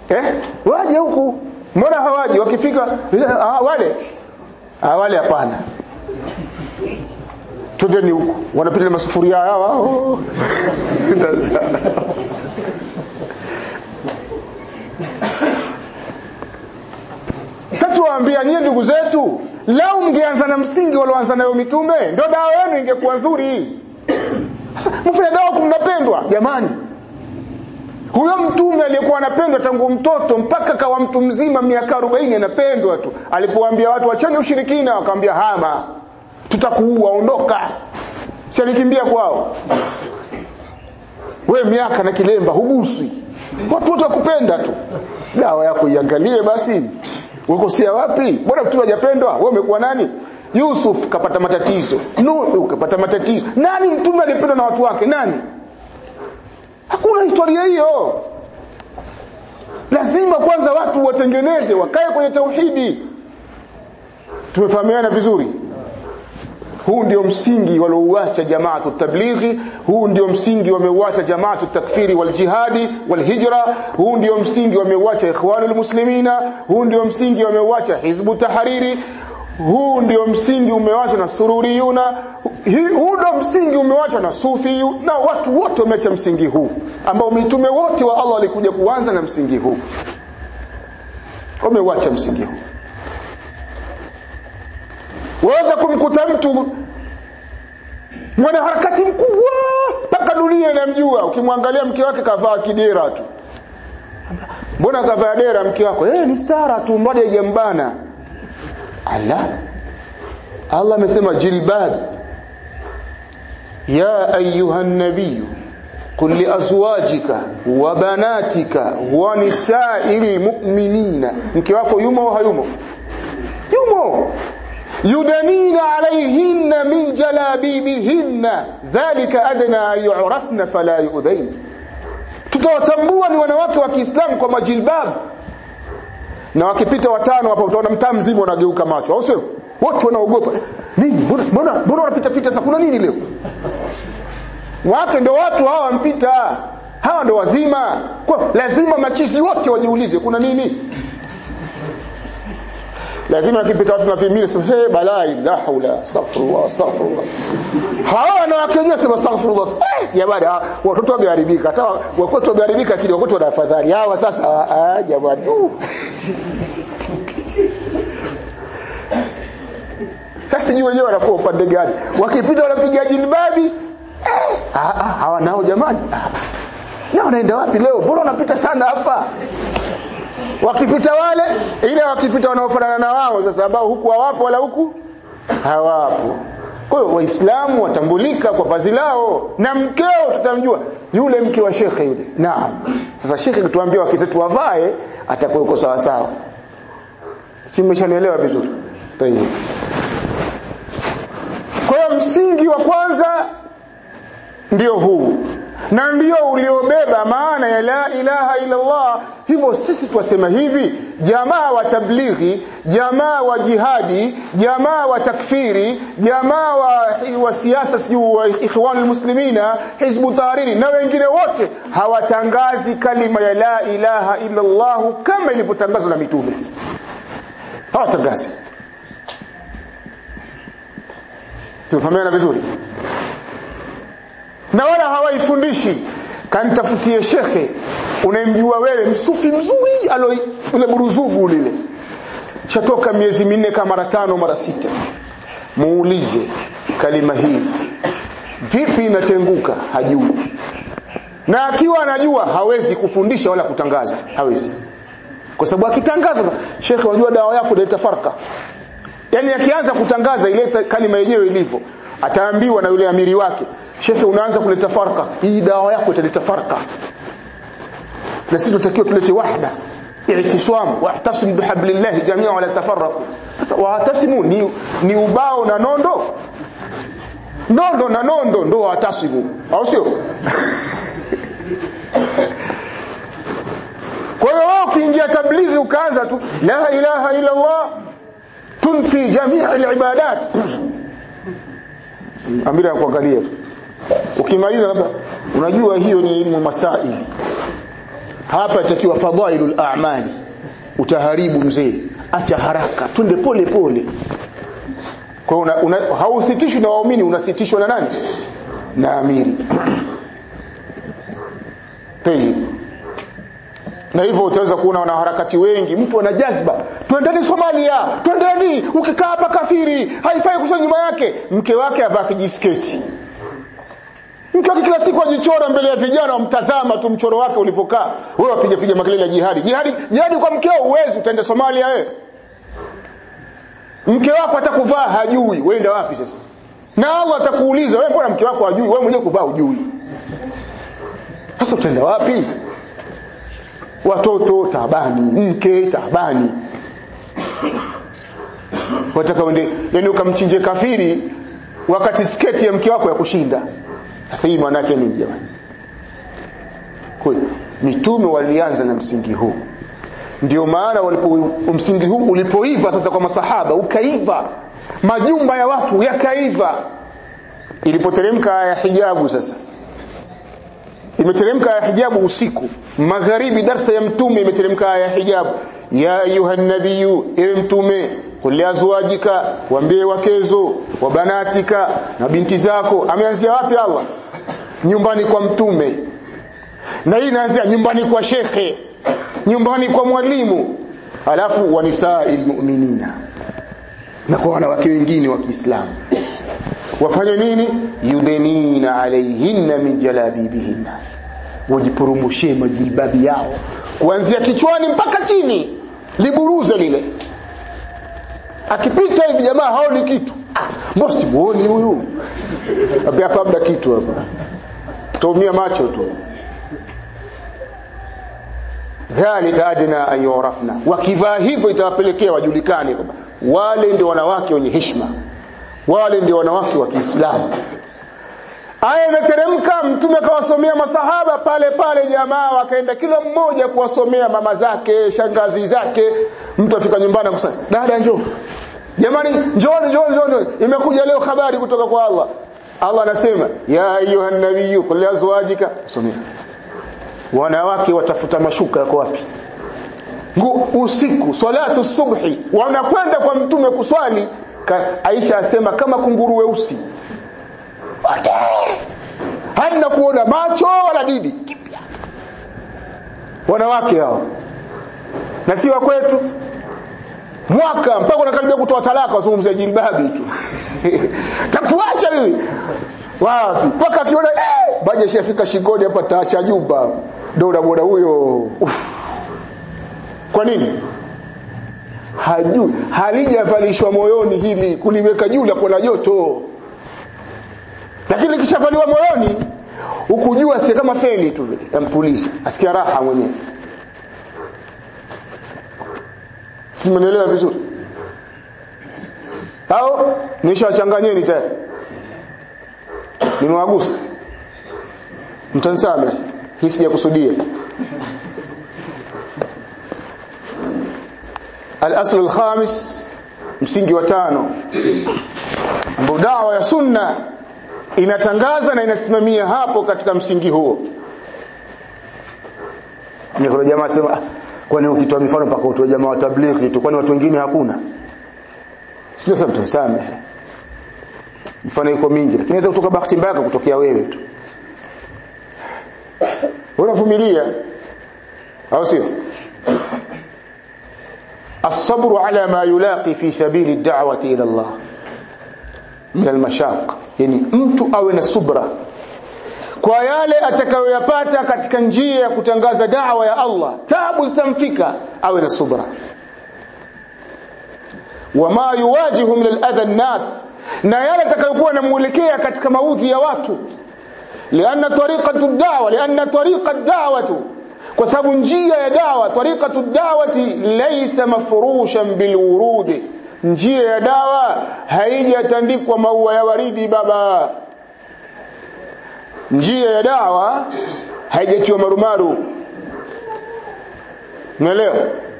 eh waje huku mbona hawaji wakifika ah, wale ah, wale hapana twendeni huku wanapita na masufuria hawa oh. sasa waambia nyie ndugu zetu lau mngeanza na msingi walioanza nayo mitume ndio dawa yenu ingekuwa nzuri sasa mfanya dawa kumnapendwa jamani huyo mtume aliyekuwa anapendwa tangu mtoto mpaka kawa mtu mzima miaka 40 anapendwa tu alipowaambia watu wachane ushirikina wakamwambia hama tutakuua ondoka si alikimbia kwao we miaka na kilemba huguswi watu wote wakupenda tu dawa yako iangalie basi ukosea wapi bora mtume hajapendwa wewe umekuwa nani Yusuf kapata matatizo Nuhu kapata matatizo nani mtume alipendwa na watu wake nani hakuna historia hiyo lazima kwanza watu watengeneze wakae kwenye tauhidi tumefahamiana vizuri huu ndio msingi waliouacha jamaatu tablighi huu ndio msingi wameuacha jamaatu takfiri wal jihadi wal hijra huu ndio msingi wameuacha ikhwanul muslimina huu ndio msingi wameuacha hizbu tahariri huu ndio msingi umewachwa na sururiyuna huu ndio msingi umewachwa na sufiyu na watu wote wameacha msingi huu ambao mitume wote wa Allah walikuja kuanza na msingi huu wameuacha msingi huu waweza kumkuta mtu mwana harakati mkubwa mpaka dunia inamjua ukimwangalia mke wake kavaa kidera tu mbona kavaa dera mke wako eh ni stara tu mmoja haijambana ala Allah amesema jilbab ya ayuha nabiy قل لأزواجك وبناتك ونساء المؤمنين mke wako yumo au hayumo yumo يدنين عليهن من جلابيبهن ذلك أدنى أن يعرفن فلا يؤذين tutawatambua ni wanawake wa Kiislamu kwa majilbab na wakipita watano hapa utaona mtaa mzima unageuka macho au sio wote wanaogopa nini mbona mbona mbona wanapita pita sasa kuna nini leo wake ndo watu hawa wampita hawa ndo wazima kwa lazima machizi wote wajiulize kuna nini lakini wakipita watu na vimili sema hey balai la haula astaghfirullah astaghfirullah hawa wanawake wenyewe sema astaghfirullah eh jamani watoto wameharibika hata watoto wameharibika kile watoto wana afadhali hawa sasa ah jamani sasa sijui wenyewe wanakuwa upande gani wakipita wanapiga jilbabi eh ah ah hawa nao jamani na wanaenda wapi leo mbona wanapita sana hapa wakipita wale ile wakipita wanaofanana na wao sasa ambao huku hawapo wala huku hawapo kwa hiyo waislamu watambulika kwa vazi lao na mkeo tutamjua yule mke wa shekhe yule naam sasa shekhe kutuambia wake zetu wavae atakuwa uko sawa sawa si mmeshanielewa vizuri tayeb kwa hiyo msingi wa kwanza ndio huu na ndio uliobeba maana ya la ilaha illa Allah hivyo sisi twasema hivi jamaa wa tablighi jamaa wa jihadi jamaa wa takfiri jamaa wa, wa siasa sijuu wa ikhwanul muslimina hizbu tahariri na wengine wote hawatangazi kalima ya la ilaha illa Allah kama ilivyotangazwa na mitume hawatangazi tumefahamiana vizuri na wala hawaifundishi kanitafutie shekhe unayemjua wewe msufi mzuri alo ule buruzugu lile chatoka miezi minne kama mara tano mara sita muulize kalima hii vipi inatenguka hajui na akiwa anajua hawezi kufundisha wala kutangaza hawezi kwa sababu akitangaza shekhe unajua dawa yako inaleta farka yani akianza kutangaza ile kalima yenyewe ilivyo ataambiwa na yule amiri wake shekhe unaanza kuleta farka hii dawa yako italeta farka na sisi tunatakiwa tulete wahda i'tisam wa'tasim bihablillah jami'an wala tafarraqu sasa wa'tasimu ni, ni ubao na nondo nondo na nondo ndo wa'tasimu au sio kwa hiyo wewe ukiingia tablighi ukaanza tu la ilaha illa allah tunfi jami' al-ibadat amira kuangalia ukimaliza labda unajua hiyo ni ilmu masaili hapa itakiwa fadhailul a'mali utaharibu mzee acha haraka twende pole pole kwa una, una, hausitishwi na waumini unasitishwa na nani na amiri Tayyib na hivyo utaweza kuona wanaharakati wengi mtu ana jazba twendeni Somalia twendeni ukikaa hapa kafiri haifai kusoma nyuma yake mke wake avaa kijisketi mke wake kila siku ajichora mbele ya vijana wamtazama tu mchoro wake ulivyokaa wewe wapiga piga makelele ya jihadi jihadi jihadi kwa mkeo uwezi utaenda Somalia wewe mke wako atakuvaa hajui weenda wapi sasa na Allah atakuuliza wewe mbona mke wako hajui wewe mwenyewe kuvaa hujui sasa utaenda wapi watoto taabani mke taabani wataka uende yani ukamchinje kafiri wakati sketi ya mke wako ya kushinda sasa hii maana yake nini jamani kwa mitume walianza na msingi huu ndio maana walipo msingi huu ulipoiva sasa kwa masahaba ukaiva majumba ya watu yakaiva ilipoteremka ya hijabu sasa imeteremka ya hijabu usiku magharibi darsa ya mtume imeteremka ya hijabu ya ayuha nabiyu ewe mtume qul azwajika waambie wakezo wa banatika na binti zako ameanzia wapi Allah nyumbani kwa mtume na hii inaanzia nyumbani kwa shekhe nyumbani kwa mwalimu alafu wanisa'il mu'minina na kwa wanawake wengine wa Kiislamu wafanye nini yudenina alaihinna min jalabibihinna wajipurumushie majilbabi yao kuanzia kichwani mpaka chini liburuze lile akipita hivi jamaa haoni kitu mbona simuoni huyu hapa labda kitu hapa tumia macho tu dhalika adna an yurafna wakivaa hivyo itawapelekea wajulikane kwamba wale ndio wanawake wenye heshima wale ndio wanawake wa Kiislamu aya imeteremka mtume akawasomea masahaba pale pale jamaa wakaenda kila mmoja kuwasomea mama zake shangazi zake mtu afika nyumbani akusema dada njoo jamani njoo njoo njoo imekuja leo habari kutoka kwa Allah Allah anasema ya ayuha nabiyyu qul azwajika somea wanawake watafuta mashuka yako wapi usiku salatu subhi wanakwenda kwa mtume kuswali Aisha asema kama kunguru weusi hana kuona macho wala didi wanawake hao na si wa kwetu mwaka mpaka unakaribia kutoa talaka wazungumzia jilbabi tu takuacha mimi wapi mpaka akiona eh baje shafika shingoni hapa taacha jumba ndio unamwona huyo kwa nini hajui halijavalishwa moyoni hili kuliweka juu la kuona joto lakini likishavaliwa moyoni ukujua asikia kama feni tu vile yampuliza asikia raha mwenyewe simenielewa vizuri au nishawachanganyeni tayari nimewagusa mtansame hii sijakusudia al-asl al-khamis msingi wa tano ambao dawa ya sunna inatangaza na inasimamia hapo katika msingi huo ni kuna jamaa sema kwani ukitoa mifano mpaka utoe jamaa wa tablighi tu kwani watu wengine hakuna sio sasa mtasame mifano iko mingi lakini inaweza kutoka bahati mbaya kutokea wewe tu unavumilia au sio الصبر على ما يلاقي في سبيل الدعوة إلى الله من المشاق يعني mtu awe na subra kwa yale atakayoyapata katika njia ya kutangaza da'wa ya Allah taabu zitamfika awe na subra wama yuwajihu min al-adha an-nas na yale atakayokuwa namuelekea katika maudhi ya watu lianna tariqatu ad-da'wa lianna tariqa ad-da'watu kwa sababu njia ya dawa tariqatu dawati laysa mafrushan bilwurud njia ya dawa haijatandikwa maua ya waridi baba njia ya dawa haijatiwa marumaru unaelewa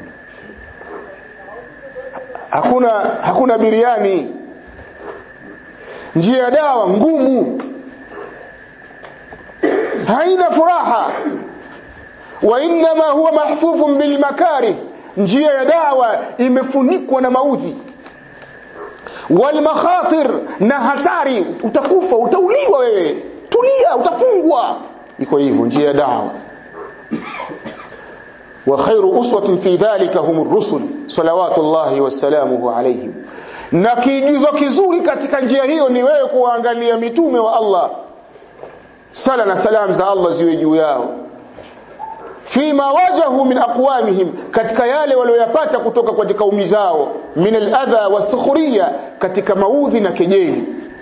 hakuna hakuna biriani njia ya dawa ngumu haina furaha wa inma huwa mahfufun bil makarih njia ya dawa imefunikwa na maudhi wal makhatir na hatari utakufa utauliwa wewe tulia utafungwa iko hivyo njia ya dawa wa khairu uswatin fi dhalika humur rusul salawatullahi wassalamuhu alayhim na kiigizo kizuri katika njia hiyo ni wewe kuangalia mitume wa Allah sala na salam za Allah ziwe juu yao fima wajahu min aqwamihim katika yale walioyapata kutoka kwa kaumi zao min aladha wasukhriya katika maudhi na kejeli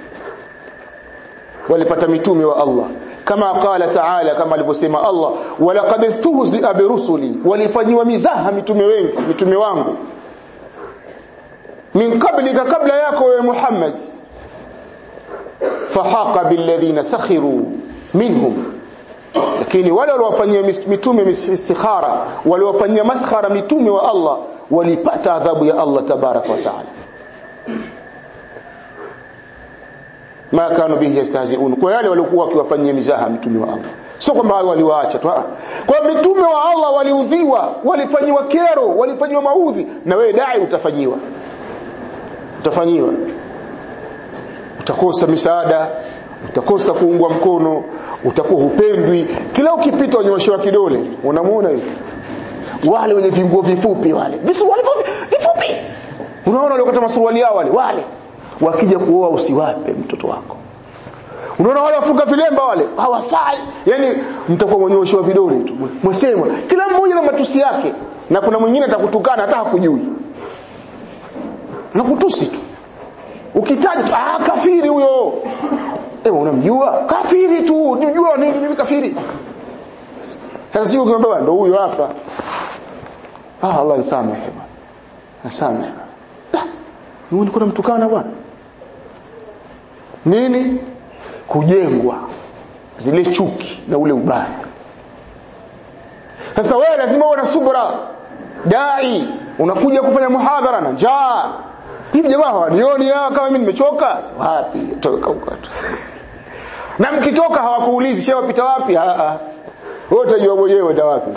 walipata mitume wa Allah kama qala ta'ala kama alivyosema Allah walaqad istuhzi'a birusuli walifanyiwa mizaha mitume wengi mitume wangu min qablika kabla yako wewe Muhammad fahaqa billadhina sakhiru minhum lakini wale waliowafanyia mitume istikhara waliowafanyia maskhara mitume wa Allah walipata adhabu ya Allah tabaraka wa taala ma kanu bihi yastahzi'un kwa yale waliokuwa wakiwafanyia mizaha mitume wa Allah sio kwamba waliwaacha tu kwa mitume wa Allah waliudhiwa walifanyiwa kero walifanyiwa maudhi na wewe dai utafanyiwa utafanyiwa utakosa misaada utakosa kuungwa mkono utakuwa hupendwi kila ukipita unyoshewa kidole unamuona hivi wale wenye vinguo vifupi wale visuali vifupi unaona wale wakati masuruali yao wale wale wakija kuoa usiwape mtoto wako unaona wale wafunga vilemba wale hawafai yani mtakuwa mwenyoshewa vidole tu mwesema kila mmoja na matusi yake na kuna mwingine atakutukana hata hakujui na kutusi tu ukitaja tu ah kafiri huyo eh unamjua kafiri tu unajua nini mimi kafiri sasa sio ukiambia ndo huyo hapa ah Allah nisamehe bwana nisamehe ni ulikuwa unamtukana bwana nini kujengwa zile chuki na ule ubaya sasa wewe lazima uwe na subra dai unakuja kufanya muhadhara na njaa hivi jamaa hawanioni kama mimi nimechoka wapi toka huko tu na mkitoka hawakuulizi shehe wapita wapi a a wewe utajua mwenyewe da wapi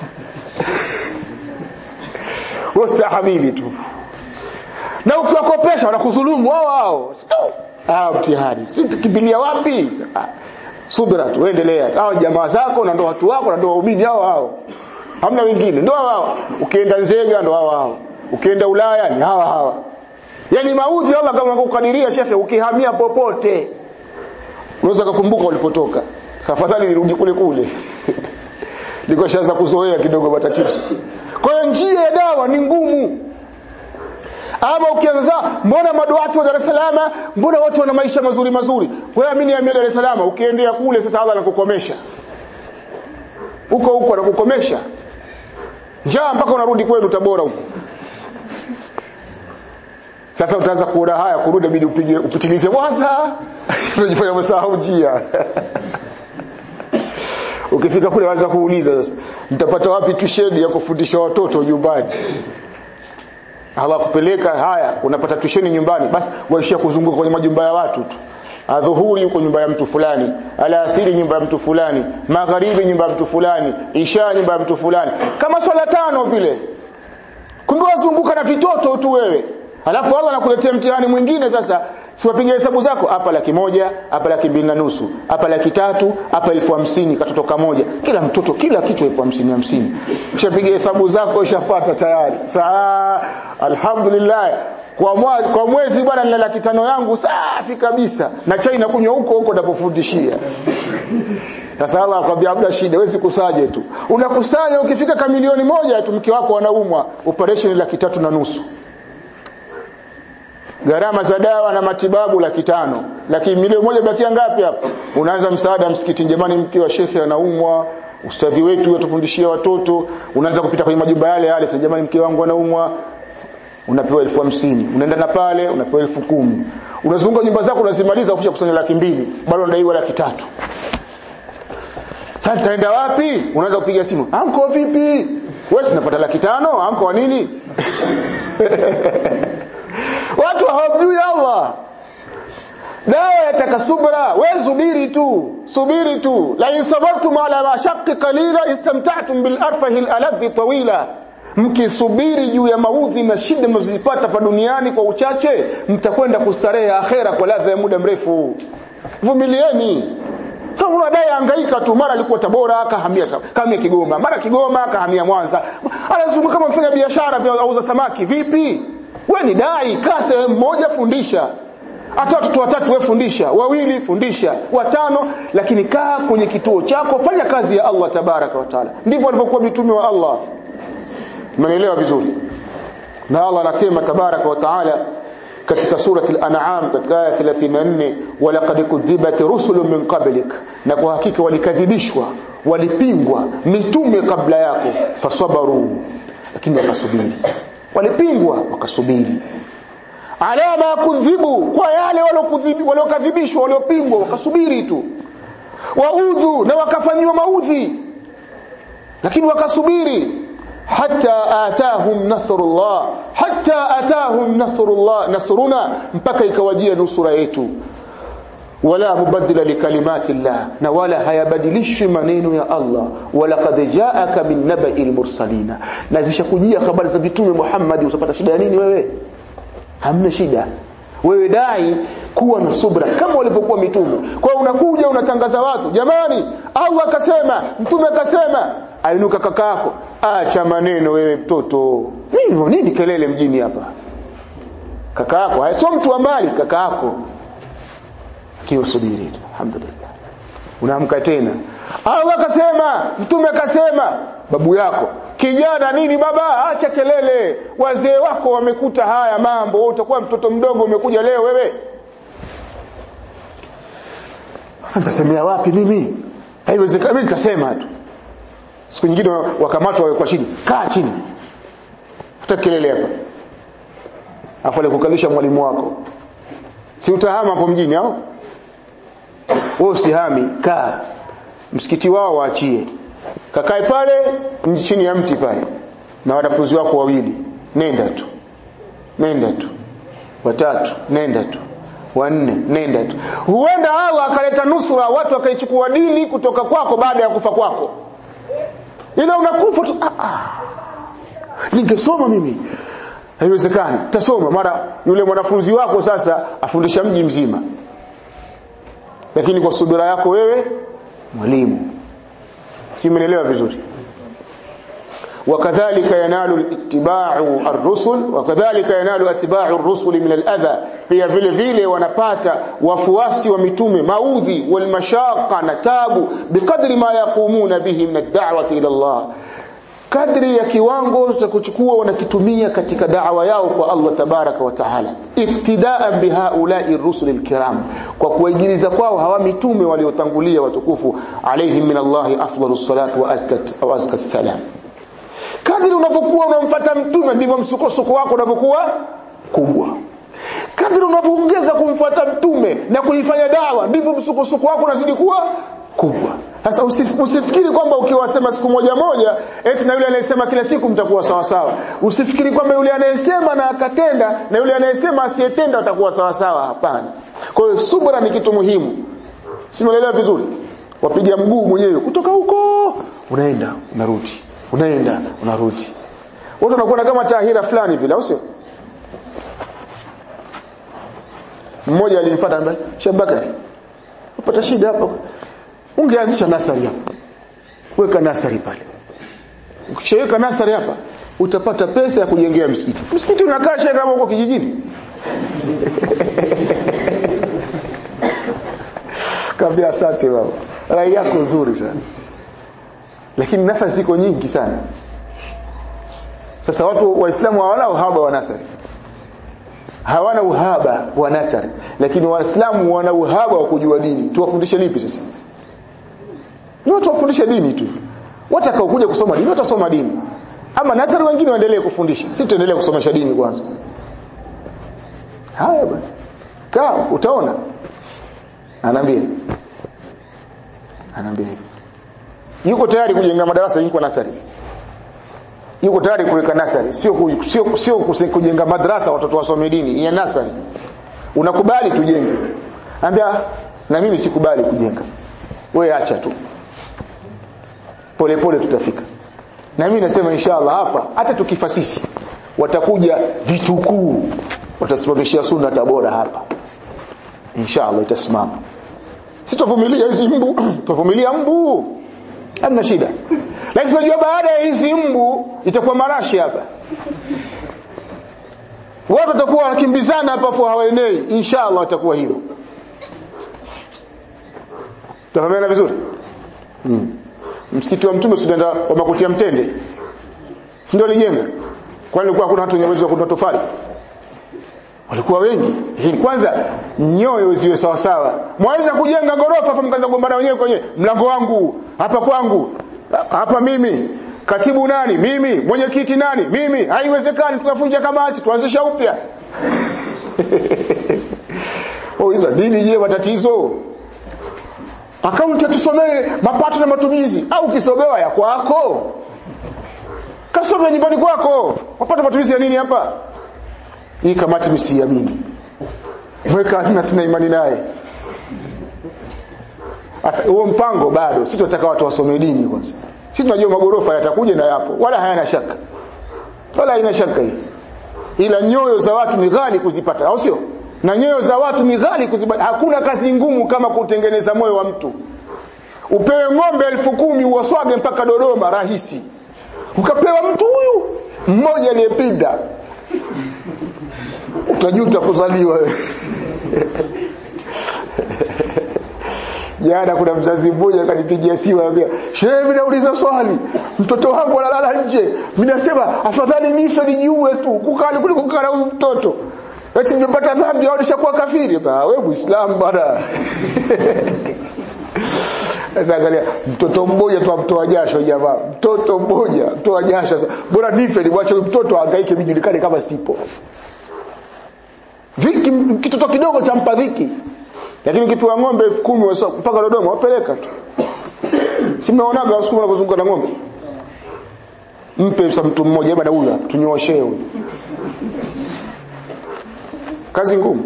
wastahamili tu na ukiwakopesha wanakudhulumu wao wao ah mtihani tukimbilia wapi subira tu endelea hao jamaa zako na ndo watu wako na ndo waumini hao hao hamna wengine ndo hao ukienda Nzega ndo hao hao ukienda Ulaya ni hawa hawa yani maudhi Allah kama kukadiria shekhe ukihamia popote unaweza kukumbuka ulipotoka tafadhali nirudi kule kule niko shaanza kuzoea kidogo matatizo kwa hiyo njia ya dawa ni ngumu ama ukianza mbona maduati wa Dar es Salaam mbona watu wana maisha mazuri mazuri wewe amini ya Dar es Salaam ukiendea kule sasa Allah anakukomesha huko huko anakukomesha njaa mpaka unarudi kwenu Tabora huko sasa utaanza kuona haya kurudi bidi upige upitilize waza unajifanya umesahau njia ukifika kule waanza kuuliza sasa mtapata wapi tuition ya kufundisha watoto nyumbani hawakupeleka haya unapata tuition nyumbani basi waishia kuzunguka kwenye majumba ya watu tu adhuhuri yuko nyumba ya mtu fulani alasiri nyumba ya mtu fulani magharibi nyumba ya mtu fulani isha nyumba ya mtu fulani kama swala tano vile kumbe wazunguka na vitoto tu wewe Alafu Allah anakuletea mtihani mwingine sasa siwapiga hesabu zako hapa laki moja hapa laki mbili na nusu hapa laki tatu hapa elfu hamsini katoto kamoja kila mtoto kila kitu elfu hamsini hamsini ushapiga hesabu zako ushapata tayari saa alhamdulillah kwa mwezi, kwa mwezi bwana nina laki tano yangu safi kabisa na chai nakunywa huko huko napofundishia sasa Allah akwambia hamna shida wewe kusaje tu unakusanya ukifika kamilioni moja tu mke wako anaumwa operation laki tatu na nusu gharama za dawa na matibabu laki tano laki milioni moja bakia ngapi hapa unaanza msaada msikitini jamani mke wa shekhe anaumwa ustadhi wetu atufundishia watoto unaanza kupita kwenye majumba yale yale jamani mke wangu anaumwa unapewa elfu hamsini unaenda na pale unapewa elfu kumi unazunguka nyumba zako unazimaliza ukisha kusanya laki mbili bado unadaiwa laki tatu sasa nitaenda wapi unaanza kupiga simu anko vipi wewe unapata laki tano anko wa nini watu hawamjui Allah dawa ya wataka subra we subiri tu subiri tu la in sabartum ala mashaqqi qalila istamta'tum bil arfahi al aladhi tawila mkisubiri juu ya maudhi na shida mnazozipata pa duniani kwa uchache mtakwenda kustarehe akhera kwa ladha ya muda mrefu vumilieni sasa unadai hangaika tu mara alikuwa Tabora akahamia kahamia Kigoma mara Kigoma akahamia Mwanza anazunguka kama mfanya biashara vya auza samaki vipi we ni dai kaa sehemu moja fundisha hata watoto watatu wewe fundisha wawili fundisha watano lakini kaa kwenye kituo chako fanya kazi ya Allah tabaraka wa taala ndivyo walivyokuwa mitume wa Allah Mnaelewa vizuri. Na Allah anasema tabaraka wa taala katika surati al-an'am katika aya 34 walaqad kudhibat rusulun min qablik na kwa hakika walikadhibishwa walipingwa mitume kabla yako fasabaru lakini wakasubiri walipingwa wakasubiri ala ma kudhibu kwa yale waliokadhibishwa waliopingwa wakasubiri tu waudhu na wakafanyiwa maudhi lakini wakasubiri حتى آتاهم نصر الله حتى آتاهم نصر الله نصرنا mpaka ikawajia nusura yetu wala mubaddila likalimati llah na wala hayabadilishwi maneno ya Allah wala qad jaaka min naba'il mursalina na zishakujia habari za mitume Muhammad utapata shida ya nini wewe hamna shida wewe dai kuwa na subra kama walivyokuwa mitume kwa unakuja unatangaza watu jamani Allah akasema mtume akasema ainuka kaka yako acha maneno wewe mtoto nini nini kelele mjini hapa kaka yako sio mtu wa mbali kaka yako kio subiri alhamdulillah unaamka tena Allah akasema mtume akasema babu yako kijana nini baba acha kelele wazee wako wamekuta haya mambo utakuwa mtoto mdogo umekuja leo wewe sasa nitasemea wapi mimi haiwezekani mimi nitasema tu siku nyingine wakamatwa wawe kwa chini kaa chini hata kelele hapa afu alikukalisha mwalimu wako si utahama hapo mjini au wewe usihami kaa msikiti wao waachie kakae pale chini ya mti pale na wanafunzi wako wawili nenda tu nenda tu watatu nenda tu wanne nenda tu huenda Allah akaleta nusura watu wakaichukua dini kutoka kwako baada ya kufa kwako ila unakufa tu ah, ah. ningesoma mimi haiwezekani tasoma mara yule mwanafunzi wako sasa afundisha mji mzima lakini kwa subira yako wewe mwalimu si mnaelewa vizuri وكذلك ينال اتباع الرسل وكذلك ينال اتباع الرسل من الاذى pia vile vile wanapata wafuasi wa mitume maudhi walmashaqa na tabu biqadri ma yaqumuna bihi min ad-da'wati ila Allah kadri ya kiwango cha kuchukua wanakitumia katika da'wa yao kwa Allah tabaraka wa taala iktidaan bihaula'i rusul alkiram kwa kuwaigiliza kwao hawa mitume waliotangulia watukufu alaihim min Allah afdalus salatu wa azkat wa azkat salam kadri unavyokuwa unamfuata mtume ndivyo msukosuko wako unavyokuwa kubwa kadri unavyoongeza kumfuata mtume na kuifanya dawa ndivyo msukosuko wako unazidi kuwa kubwa sasa usif, usifikiri kwamba ukiwasema siku moja moja eti na yule anayesema kila siku mtakuwa sawa sawa usifikiri kwamba yule anayesema na akatenda na yule anayesema asiyetenda atakuwa sawa sawa hapana kwa hiyo subra ni kitu muhimu simuelewa vizuri wapiga mguu mwenyewe kutoka huko unaenda unarudi unaenda unarudi watu wanakuwa kama tahira fulani vile au sio mmoja alinifuata ambaye Shabakari upata shida hapo ungeanzisha nasari hapo weka nasari pale ukishaweka nasari hapa utapata pesa ya kujengea msikiti msikiti unakaa shaka kama uko kijijini kabla asante baba rai yako nzuri sana lakini nasari ziko nyingi sana sasa watu waislamu hawana uhaba wa nasari hawana uhaba wa nasari lakini waislamu wana uhaba wa kujua dini tuwafundishe lipi sasa ni watu wafundishe dini tu watakao kuja kusoma dini watasoma dini ama nasari wengine waendelee kufundisha sisi tuendelee kusomesha dini kwanza haya bwana kaa utaona anaambia anaambia hivi yuko tayari kujenga madarasa yuko nasari yuko tayari kuweka nasari sio sio sio kujenga madrasa watoto wasome dini ya nasari unakubali tujenge ambia na mimi sikubali kujenga wewe acha tu pole pole tutafika na mimi nasema inshallah hapa hata tukifa sisi watakuja vitukuu watasimamishia sunna tabora hapa inshallah itasimama sitovumilia hizi mbu tuvumilia mbu hamna shida lakini tunajua baada ya hizi mbu itakuwa marashi hapa watu watakuwa wakimbizana hapa afu hawaenei inshallah watakuwa hivyo tafahamiana vizuri hmm. msikiti wa mtume sudanda wa makuti ya mtende si ndio alijenga kwani kulikuwa hakuna watu wenye uwezo wa kununua tofali walikuwa wengi lakini kwanza nyoyo ziwe sawa sawa mwaweza kujenga gorofa hapa mkaanza kugombana wenyewe kwenye mlango wangu hapa kwangu hapa mimi katibu nani mimi mwenyekiti nani mimi haiwezekani tunavunja kamati tuanzisha upya oh hizo dini je matatizo akaunti tusomee mapato na matumizi au kisomewa ya kwako kasome nyumbani kwako mapato matumizi ya nini hapa hii kamati msiamini mweka hazina sina imani naye sasa huo mpango bado sisi tunataka watu wasome dini kwanza sisi tunajua magorofa yatakuja na yapo wala hayana shaka wala haina shaka hii ila nyoyo za watu ni ghali kuzipata au sio na nyoyo za watu ni ghali kuzipata hakuna kazi ngumu kama kutengeneza moyo wa mtu upewe ng'ombe elfu kumi uwaswage mpaka Dodoma rahisi ukapewa mtu huyu mmoja aliyepinda utajuta kuzaliwa wewe jana kuna mzazi mmoja akanipigia simu anambia shehe mimi nauliza swali mtoto wangu analala nje mimi nasema afadhali nife nijiue tu kukali kuliko kukaa na huyu mtoto eti nimepata dhambi au nishakuwa kafiri ah wewe muislamu bwana sasa angalia mtoto mmoja tu amtoa jasho jamaa mtoto mmoja mtoa jasho sasa bora nife nimwache mtoto ahangaike mimi julikane kama sipo dhiki kitoto kidogo cha mpa dhiki lakini ukipewa ng'ombe 10,000 mpaka Dodoma wapeleka tu si mnaonaga wasukuma wanazunguka na ng'ombe mpe sa mtu mmoja bwana huyu tunyooshe huyu kazi ngumu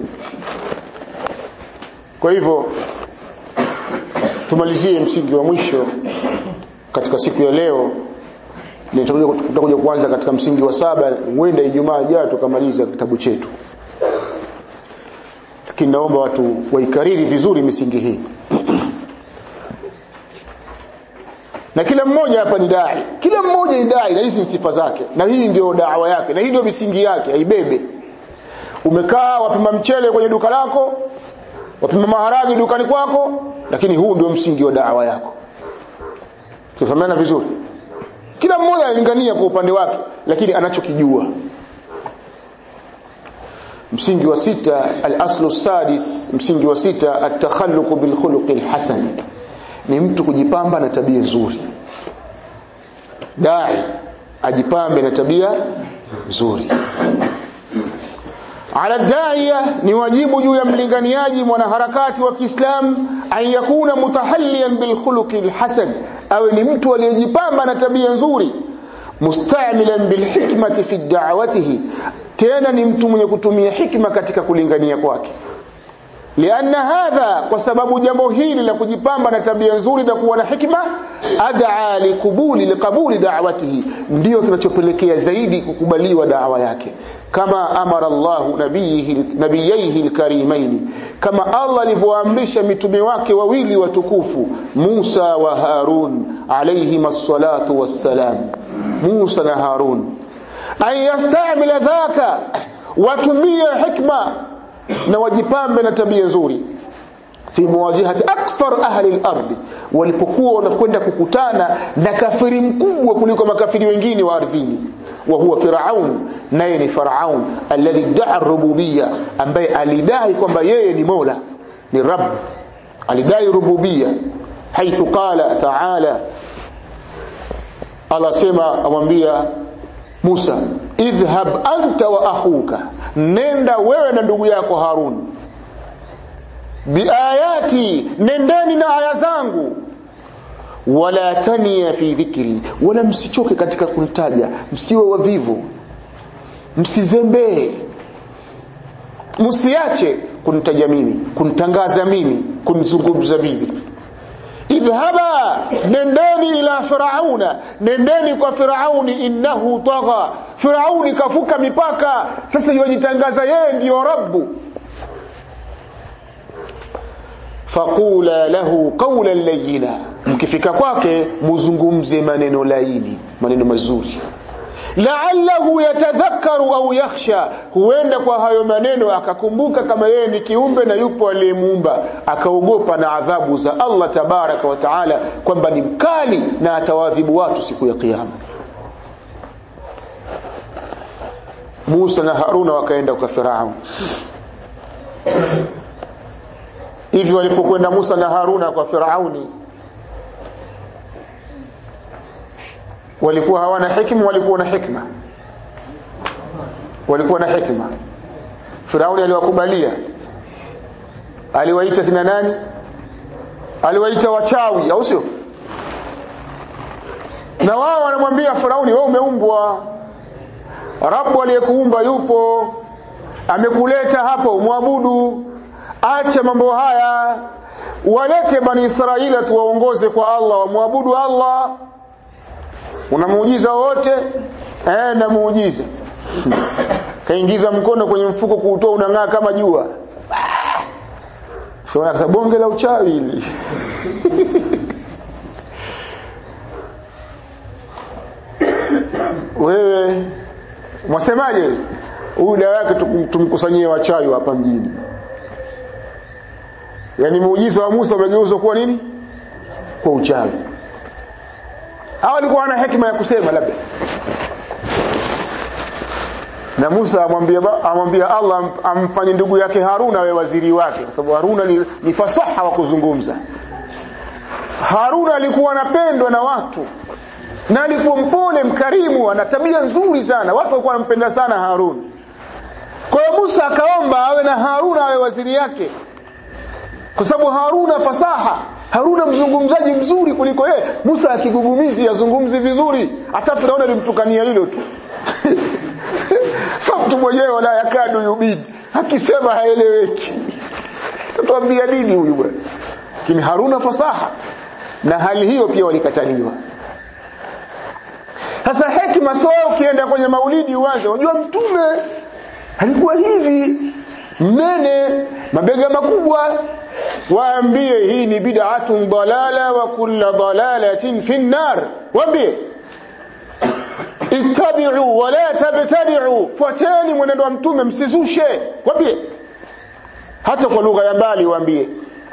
kwa hivyo tumalizie msingi wa mwisho katika siku ya leo tutakuja kuanza katika msingi wa saba huenda Ijumaa ijayo tukamaliza kitabu chetu lakini naomba watu waikariri vizuri misingi hii na kila mmoja hapa ni dai kila mmoja ni dai na hizi ni sifa zake na hii ndio dawa yake na hii ndio misingi yake aibebe umekaa wapima mchele kwenye duka lako wapima maharagi dukani kwako lakini huu ndio msingi wa dawa yako tufahamiana vizuri kila mmoja analingania kwa upande wake lakini anachokijua msingi wa sita al-aslu sadis msingi wa sita at-takhalluq bil khuluqil hasan ni mtu kujipamba na tabia nzuri dai ajipambe na tabia nzuri ala daiya ni wajibu juu ya mlinganiaji mwanaharakati wa Kiislamu an yakuna mutahalliyan bil khuluqil hasan awe ni mtu aliyejipamba na tabia nzuri mustamilan bil hikmati fi da'watihi tena ni mtu mwenye kutumia hikma katika kulingania kwake lianna hadha kwa sababu jambo hili la kujipamba na tabia nzuri na kuwa na hikma ad'a liqubuli liqabuli da'watihi ndio kinachopelekea zaidi kukubaliwa da'wa yake kama amara Allah nabiyihi nabiyaihi alkarimaini kama Allah alivyoamrisha mitume wake wawili watukufu Musa wa Harun alayhi salatu wassalam Musa na Harun an yastamila dhaka watumie hikma na wajipambe na tabia nzuri fi muwajahati akthar ahli al-ard walipokuwa wanakwenda kukutana na kafiri mkubwa kuliko makafiri wengine wa ardhini wa huwa firaun naye ni faraun alladhi da'a rububiyya ambaye alidai kwamba yeye ni mola ni rabb alidai rububiyya haithu qala ta'ala Allah sema amwambia Musa idhhab anta wa akhuka nenda wewe na ndugu yako Harun biayati nendeni na aya zangu wala tania fi dhikri wala msichoke katika kunitaja msiwe wavivu msizembee msiache kunitaja mimi kunitangaza mimi kunizungumza mimi idhhaba nendeni ila firauna nendeni kwa firauni innahu tagha firauni kafuka mipaka sasa yajitangaza yeye ndiyo rabbu faqula lahu qawlan layyina mkifika kwake muzungumze maneno laini maneno mazuri la'allahu yatadhakkaru au yakhsha huenda kwa hayo maneno akakumbuka kama yeye ni kiumbe na yupo aliyemuumba akaogopa na adhabu za Allah tabaraka wa taala kwamba ni mkali na atawadhibu watu siku ya kiyama Musa na Haruna wakaenda kwa Farao hivi walipokwenda Musa na Haruna kwa Firauni walikuwa hawana hikma walikuwa na hikma walikuwa na hikma Firauni aliwakubalia aliwaita kina nani aliwaita wachawi au sio na wao wanamwambia Firauni wewe umeumbwa Rabbu aliyekuumba yupo amekuleta hapo umwabudu acha mambo haya walete bani Israila tuwaongoze kwa Allah wamwabudu Allah una muujiza wote eh na muujiza kaingiza mkono kwenye mfuko kuutoa unang'aa kama jua sio na bonge la uchawi hili wewe mwasemaje huyu dawa yake tumkusanyie wachawi hapa mjini yani muujiza wa Musa umegeuzwa kuwa nini kwa uchawi hao walikuwa wana hekima ya kusema labda na Musa amwambia amwambia Allah amfanye ndugu yake Haruna awe waziri wake kwa sababu Haruna ni, ni fasaha wa kuzungumza Haruna alikuwa anapendwa na watu na alikuwa mpole mkarimu ana tabia nzuri sana watu walikuwa wanampenda sana Haruna kwa hiyo Musa akaomba awe na Haruna awe waziri yake kwa sababu Haruna fasaha Haruna mzungumzaji mzuri kuliko yeye Musa akigugumizi azungumzi vizuri hata Firauni alimtukania hilo tu sasa mtu mwenyewe wala yakadu yubidi akisema haeleweki tuambia nini huyu bwana lakini Haruna fasaha na hali hiyo pia walikataliwa sasa hekima sio ukienda kwenye maulidi uanze unajua mtume alikuwa hivi mnene mabega makubwa waambie hii ni bid'atun dalala wa kullu dalalatin fi nar waambie ittabi'u wa la tabtadi'u fuateni mwenendo wa mtume msizushe waambie hata kwa lugha ya mbali waambie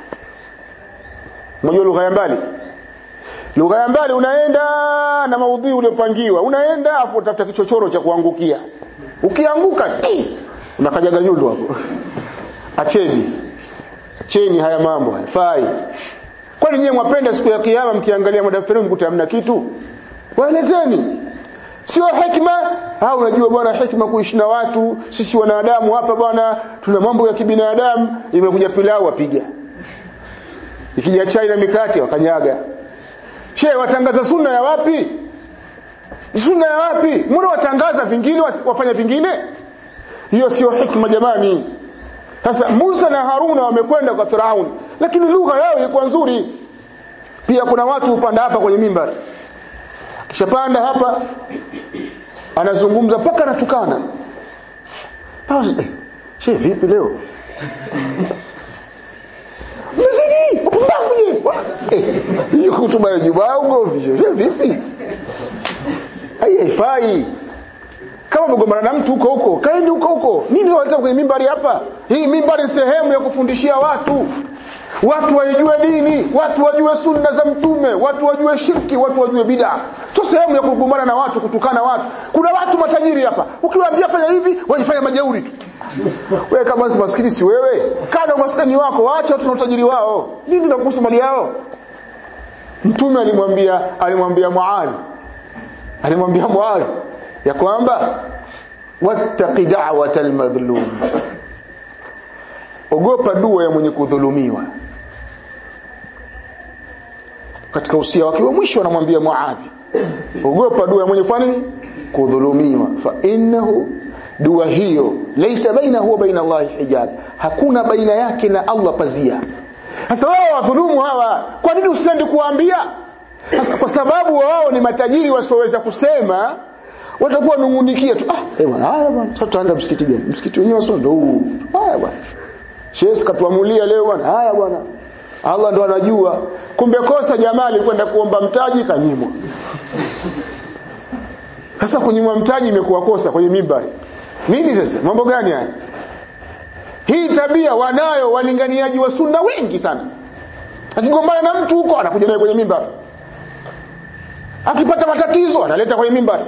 unajua lugha ya mbali lugha ya mbali unaenda na maudhui uliopangiwa unaenda afu utafuta kichochoro cha kuangukia ukianguka ti unakajaga nyundo hapo acheni acheni haya mambo haifai kwani nyewe mwapenda siku ya kiyama mkiangalia madaftari mkute hamna kitu waelezeni sio hikma au unajua bwana hikma kuishi na watu sisi wanadamu hapa bwana tuna mambo ya kibinadamu imekuja pilau wapiga ikija chai na mikate wakanyaga shehe watangaza sunna ya wapi sunna ya wapi mbona watangaza vingine wafanya vingine hiyo sio hikma jamani sasa Musa na Haruna wamekwenda kwa Firaun lakini lugha yao ilikuwa nzuri pia kuna watu upanda hapa kwenye mimbari kishapanda hapa anazungumza mpaka anatukana eh, shehe vipi leo Mzidi, upumbavu je? Hiyo hutuba ya Jumaa ugovi shehe vipi? Haifai. Kama umegombana na mtu huko huko, kaeni huko huko. Nini waleta kwenye mimbari hapa? Hii mimbari sehemu ya kufundishia watu. Watu waijue dini, watu wajue sunna za mtume, watu wajue shirki, watu wajue bid'a. Sio sehemu ya kugombana na watu, kutukana watu. Kuna watu matajiri hapa. Ukiwaambia fanya hivi, wajifanya majeuri tu. Wewe kama maskini si wewe, kana umaskini wako, waache watu na utajiri wao. Nini nakuhusu mali yao? Mtume alimwambia alimwambia Muadh. Alimwambia Muadh ya kwamba wattaqi da'watal madhlum. Ogopa dua ya mwenye kudhulumiwa. Katika usia wake wa mwisho anamwambia Muadh, ogopa dua ya mwenye kufanya nini? Kudhulumiwa. Fa innahu dua hiyo laisa bainahu wa baina Allah hijab hakuna baina yake na Allah pazia sasa wao wadhulumu hawa kwa nini usiende kuwaambia sasa kwa sababu wao ni matajiri wasioweza kusema watakuwa nungunikia tu ah eh bwana haya bwana sasa tutaenda msikiti gani msikiti wenyewe sio ndo huu haya bwana Sheikh katuamulia leo bwana haya bwana Allah ndo anajua kumbe kosa jamaa alikwenda kuomba mtaji kanyimwa sasa kunyimwa mtaji imekuwa kosa kwenye mimbari nini sasa mambo gani haya hii tabia wanayo walinganiaji wa sunna wengi sana akigombana na mtu huko anakuja naye kwenye mimbari akipata matatizo analeta kwenye mimbari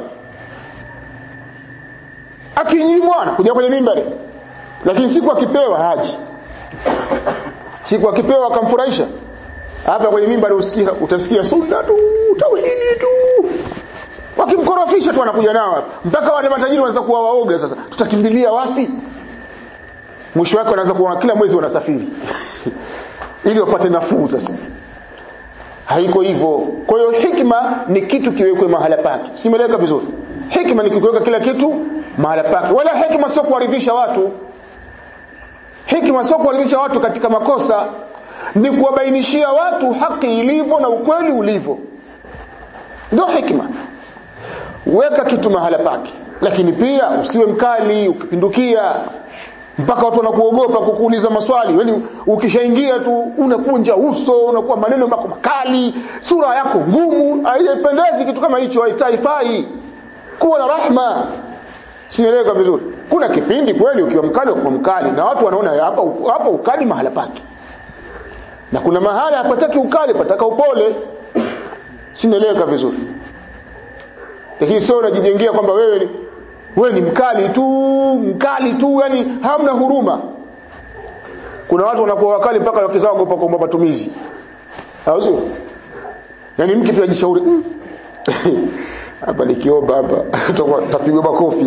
akinyimwa anakuja kwenye mimbari lakini siku akipewa haji siku akipewa akamfurahisha hapa kwenye mimbari usikia utasikia sunna tu tauhidi tu wakimkorofisha tu anakuja nao hapa mpaka wale matajiri wanaanza kuwa waoga sasa tutakimbilia wapi mwisho wake wanaanza kuwa kila mwezi wanasafiri ili wapate nafuu sasa haiko hivyo kwa hiyo hikma ni kitu kiwekwe mahala pake simeleka vizuri hikma ni kuweka kila kitu mahala pake wala hikma sio kuwaridhisha watu hikma sio kuwaridhisha watu katika makosa ni kuwabainishia watu haki ilivyo na ukweli ulivyo ndio hikma weka kitu mahala pake lakini pia usiwe mkali ukipindukia mpaka watu wanakuogopa kukuuliza maswali yani ukishaingia tu unakunja uso unakuwa maneno mako makali sura yako ngumu haipendezi kitu kama hicho haitaifai kuwa na rahma sinaeleweka vizuri kuna kipindi kweli ukiwa mkali ukiwa mkali na watu wanaona hapa hapa ukali mahala pake na kuna mahala hapataki ukali pataka upole sinaeleweka vizuri lakini sio unajijengea kwamba wewe ni wewe ni mkali tu mkali tu yani hamna huruma kuna watu wanakuwa wakali mpaka wakizao ngopa kwa matumizi au sio yani mke pia jishauri hapa nikiomba hapa tapigwa makofi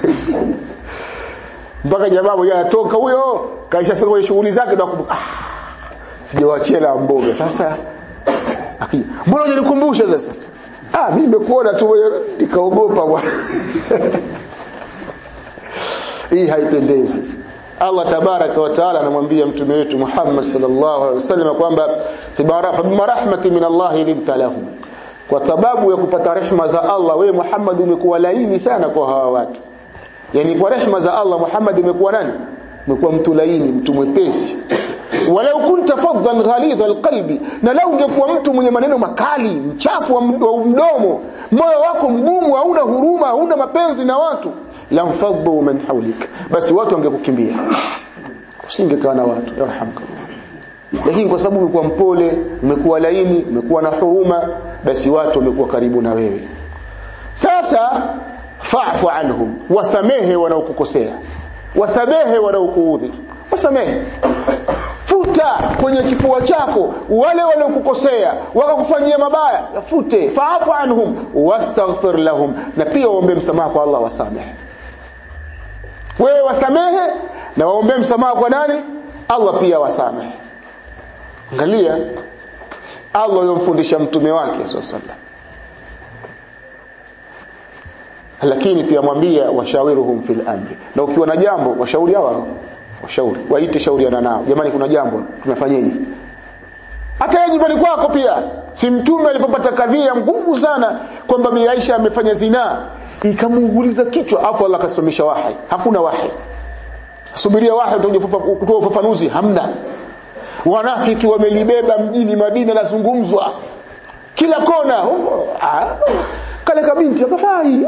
mpaka jamaa mmoja anatoka huyo kaishafika kwenye shughuli zake na kumbuka ah sijawaachia la mboga sasa akija mbona unanikumbusha sasa ah mimi nimekuona tu nikaogopa bwana hii haipendezi Allah tabaraka wa taala anamwambia mtume wetu Muhammad sallallahu alaihi wasallam kwamba bima rahmati min Allah linta lahum kwa sababu ya kupata rehma za Allah wewe Muhammad umekuwa laini sana kwa hawa watu yani kwa rehma za Allah Muhammad umekuwa nani umekuwa mtu laini mtu mwepesi walau kunta faddan ghalidha alqalbi na lau ungekuwa mtu mwenye maneno makali mchafu wa mdomo moyo wako mgumu hauna huruma hauna mapenzi na watu lamfaddu man hawlik basi watu wangekukimbia usingekaa na watu yarhamkallah lakini kwa sababu umekuwa mpole umekuwa laini umekuwa na huruma basi watu wamekuwa karibu na wewe sasa fa'fu anhum wasamehe wanaokukosea wasamehe wanaokuudhi wasamehe futa kwenye kifua chako wale waliokukosea wakakufanyia mabaya yafute fa'fu anhum wastaghfir lahum na pia waombe msamaha kwa Allah wasamehe wewe wasamehe na waombe msamaha kwa nani Allah pia wasamehe angalia Allah yomfundisha mtume wake sallallahu lakini pia mwambia washawiruhum fil amri na ukiwa na jambo washauri hawa washauri waite shauriana nao jamani kuna jambo tumefanyaje hata yeye nyumbani kwako pia si mtume alipopata kadhia ngumu sana kwamba Bi Aisha amefanya zinaa ikamuunguliza kichwa afu Allah akasimamisha wahi hakuna wahi subiria wahi utakuja kutoa ufafanuzi hamna wanafiki wamelibeba mjini Madina lazungumzwa kila kona ah, kale kabinti akafai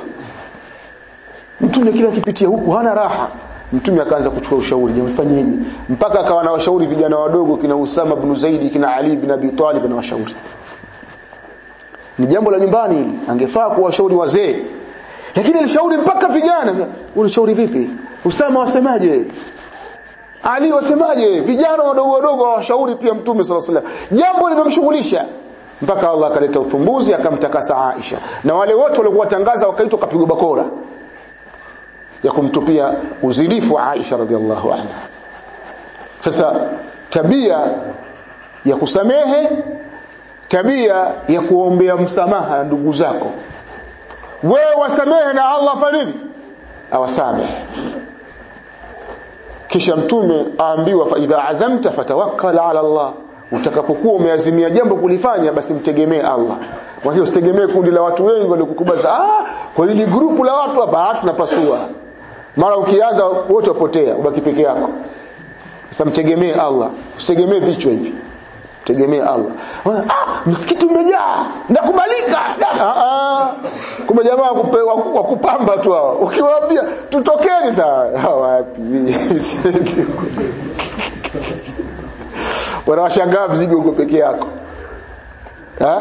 mtume kila kipitia huku hana raha mtume akaanza kuchukua ushauri jamfanyeje mpaka akawa na washauri vijana wadogo kina Usama ibn Zaidi kina Ali ibn Abi Talib na washauri ni jambo la nyumbani hili angefaa kuwashauri wazee lakini alishauri mpaka vijana unashauri vipi Usama wasemaje Ali wasemaje vijana wadogo wadogo washauri pia mtume sallallahu alaihi wasallam jambo limemshughulisha mpaka Allah akaleta ufumbuzi akamtakasa Aisha na wale wote waliokuwa tangaza wakaitwa kapigwa bakora ya kumtupia uzilifu wa Aisha radhiallahu anha sasa tabia ya kusamehe tabia ya kuombea msamaha ndugu zako wewe wasamehe na Allah fanivi awasamehe kisha mtume aambiwa fa idha azamta fatawakkal ala Allah utakapokuwa umeazimia jambo kulifanya basi mtegemee Allah kwa hiyo usitegemee kundi la watu wengi waliokukubaza ah kwa hili grupu la watu hapa tunapasua mara ukianza wote wapotea ubaki peke yako sasa mtegemee Allah usitegemee vichwa hivi tegemee Allah ah msikiti umejaa nakubalika ah ah kumbe jamaa wa kupamba tu hao ukiwaambia tutokeni saa wapi wanawashangaa mzigo uko peke yako ha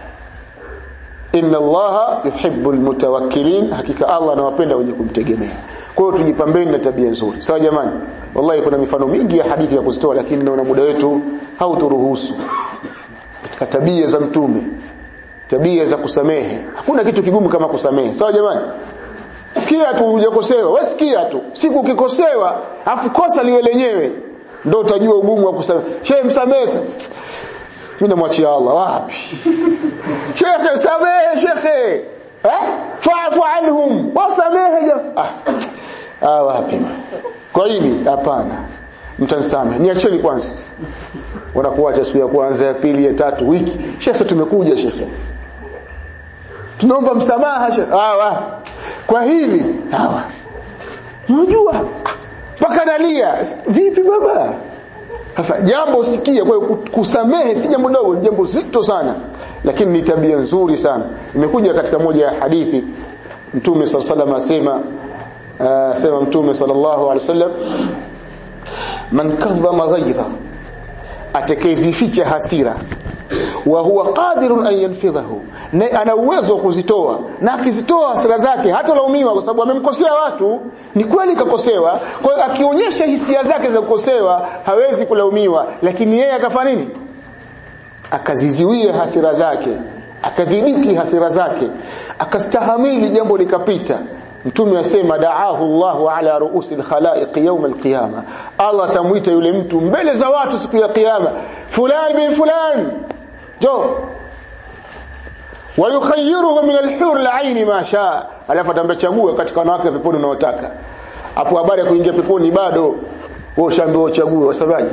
inna allaha yuhibbu almutawakkilin hakika Allah anawapenda wenye kumtegemea kwa hiyo tujipambeni na tabia nzuri sawa jamani wallahi kuna mifano mingi ya hadithi ya kuzitoa lakini naona muda wetu hauturuhusu katika tabia za mtume tabia za kusamehe hakuna kitu kigumu kama kusamehe sawa jamani sikia tu hujakosewa wewe sikia tu siku ukikosewa afu kosa liwe lenyewe ndio utajua ugumu wa kusamehe shehe msamehe mimi namwachia Allah wapi shekhe samehe shekhe eh fa'fu anhum wasamehe ah ah wapi kwa hili hapana mtanisamehe niacheni kwanza wanakuacha siku ya kwanza ya pili ya tatu wiki shekhe tumekuja shekhe tunaomba msamaha shekhe ah wa kwa hili hawa unajua mpaka nalia vipi baba sasa jambo usikie kwa hiyo kusamehe si jambo dogo jambo zito sana lakini ni tabia nzuri sana imekuja katika moja ya hadithi mtume sallallahu alaihi wasallam asema sema mtume sallallahu alaihi wasallam man kadhama ghaidha atakayezificha hasira wa huwa qadirun an yanfidhahu na ana uwezo wa kuzitoa na akizitoa hasira zake hata laumiwa kwa sababu amemkosea watu ni kweli kakosewa kwa hiyo akionyesha hisia zake za kukosewa hawezi kulaumiwa lakini yeye akafanya nini akaziziwia hasira zake akadhibiti hasira zake akastahamili jambo likapita mtume asema daahu Allahu ala ruusi alkhalaiq yawm alqiyama Allah tamuita yule mtu mbele za watu siku ya kiyama fulani bin fulani jo wayukhayyiruhu min alhur alaini ma shaa alafu atambia chagua katika wanawake peponi unaotaka hapo habari ya kuingia peponi bado wewe ushaambiwa uchague wasabaji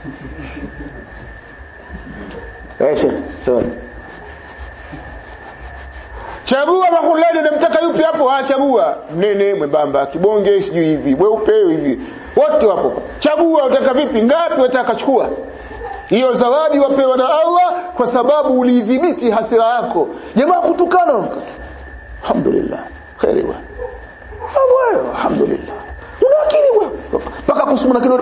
eh sawa chagua mahulani unamtaka yupi hapo achagua mnene mwembamba kibonge sijui hivi weupe hivi wote wapo chagua utaka vipi ngapi utaka chukua hiyo zawadi wapewa na Allah kwa sababu ulidhibiti hasira yako jamaa kutukana alhamdulillah khairi wa wewe alhamdulillah una akili wewe mpaka kusumuna kidogo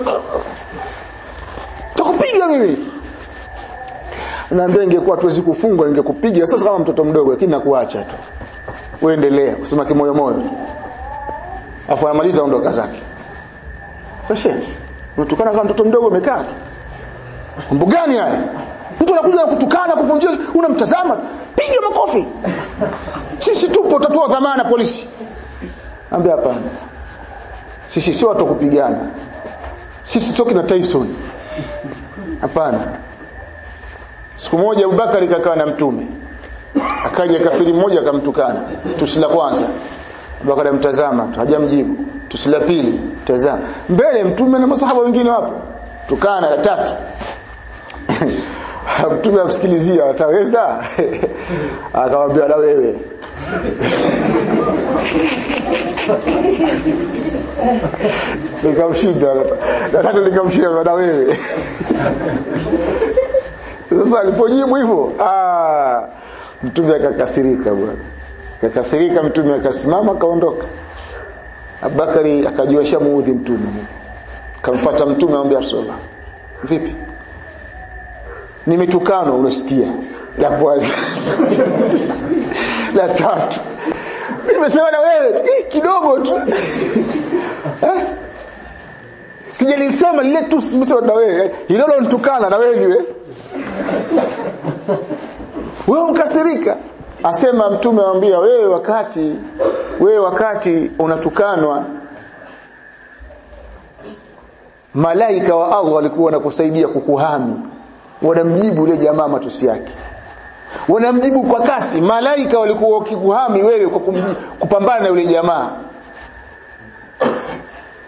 takupiga mimi naambia ingekuwa tuwezi kufungwa ningekupiga sasa kama mtoto mdogo lakini nakuacha tu uendelea kusema kimoyo moyo afu anamaliza ondoka zake sasa unatukana kama mtoto mdogo umekaa tu mambo gani haya mtu anakuja kutukana kuvunjia unamtazama piga makofi sisi tupo tatoa dhamana polisi ambia hapana sisi sio watu kupigana sisi sio kina Tyson hapana siku moja Abubakar kakaa na mtume akaja kafiri mmoja akamtukana tusi la kwanza Abubakar amtazama tu hajamjibu tusi la pili tazama mbele mtume na masahaba wengine wapo tukana la tatu mtume amsikilizia ataweza akamwambia na wewe nikamshinda nataka nikamshinda na wewe sasa alipojibu hivyo ah mtume akakasirika bwana akakasirika mtume akasimama akaondoka Abubakari akajua shamuudhi mtume kamfuata mtume amwambia Rasulullah vipi nimetukanwa unasikia la kwanza la tatu nimesema na wewe hii kidogo tu eh? sijalisema lile tu nimesema na wewe hilo nitukana na wewe niwe wewe mkasirika asema mtume anambia wewe wakati wewe wakati unatukanwa malaika wa Allah walikuwa wanakusaidia kukuhami wanamjibu yule jamaa matusi yake wanamjibu kwa kasi malaika walikuwa wakikuhami wewe kwa kumjibu, kupambana na yule jamaa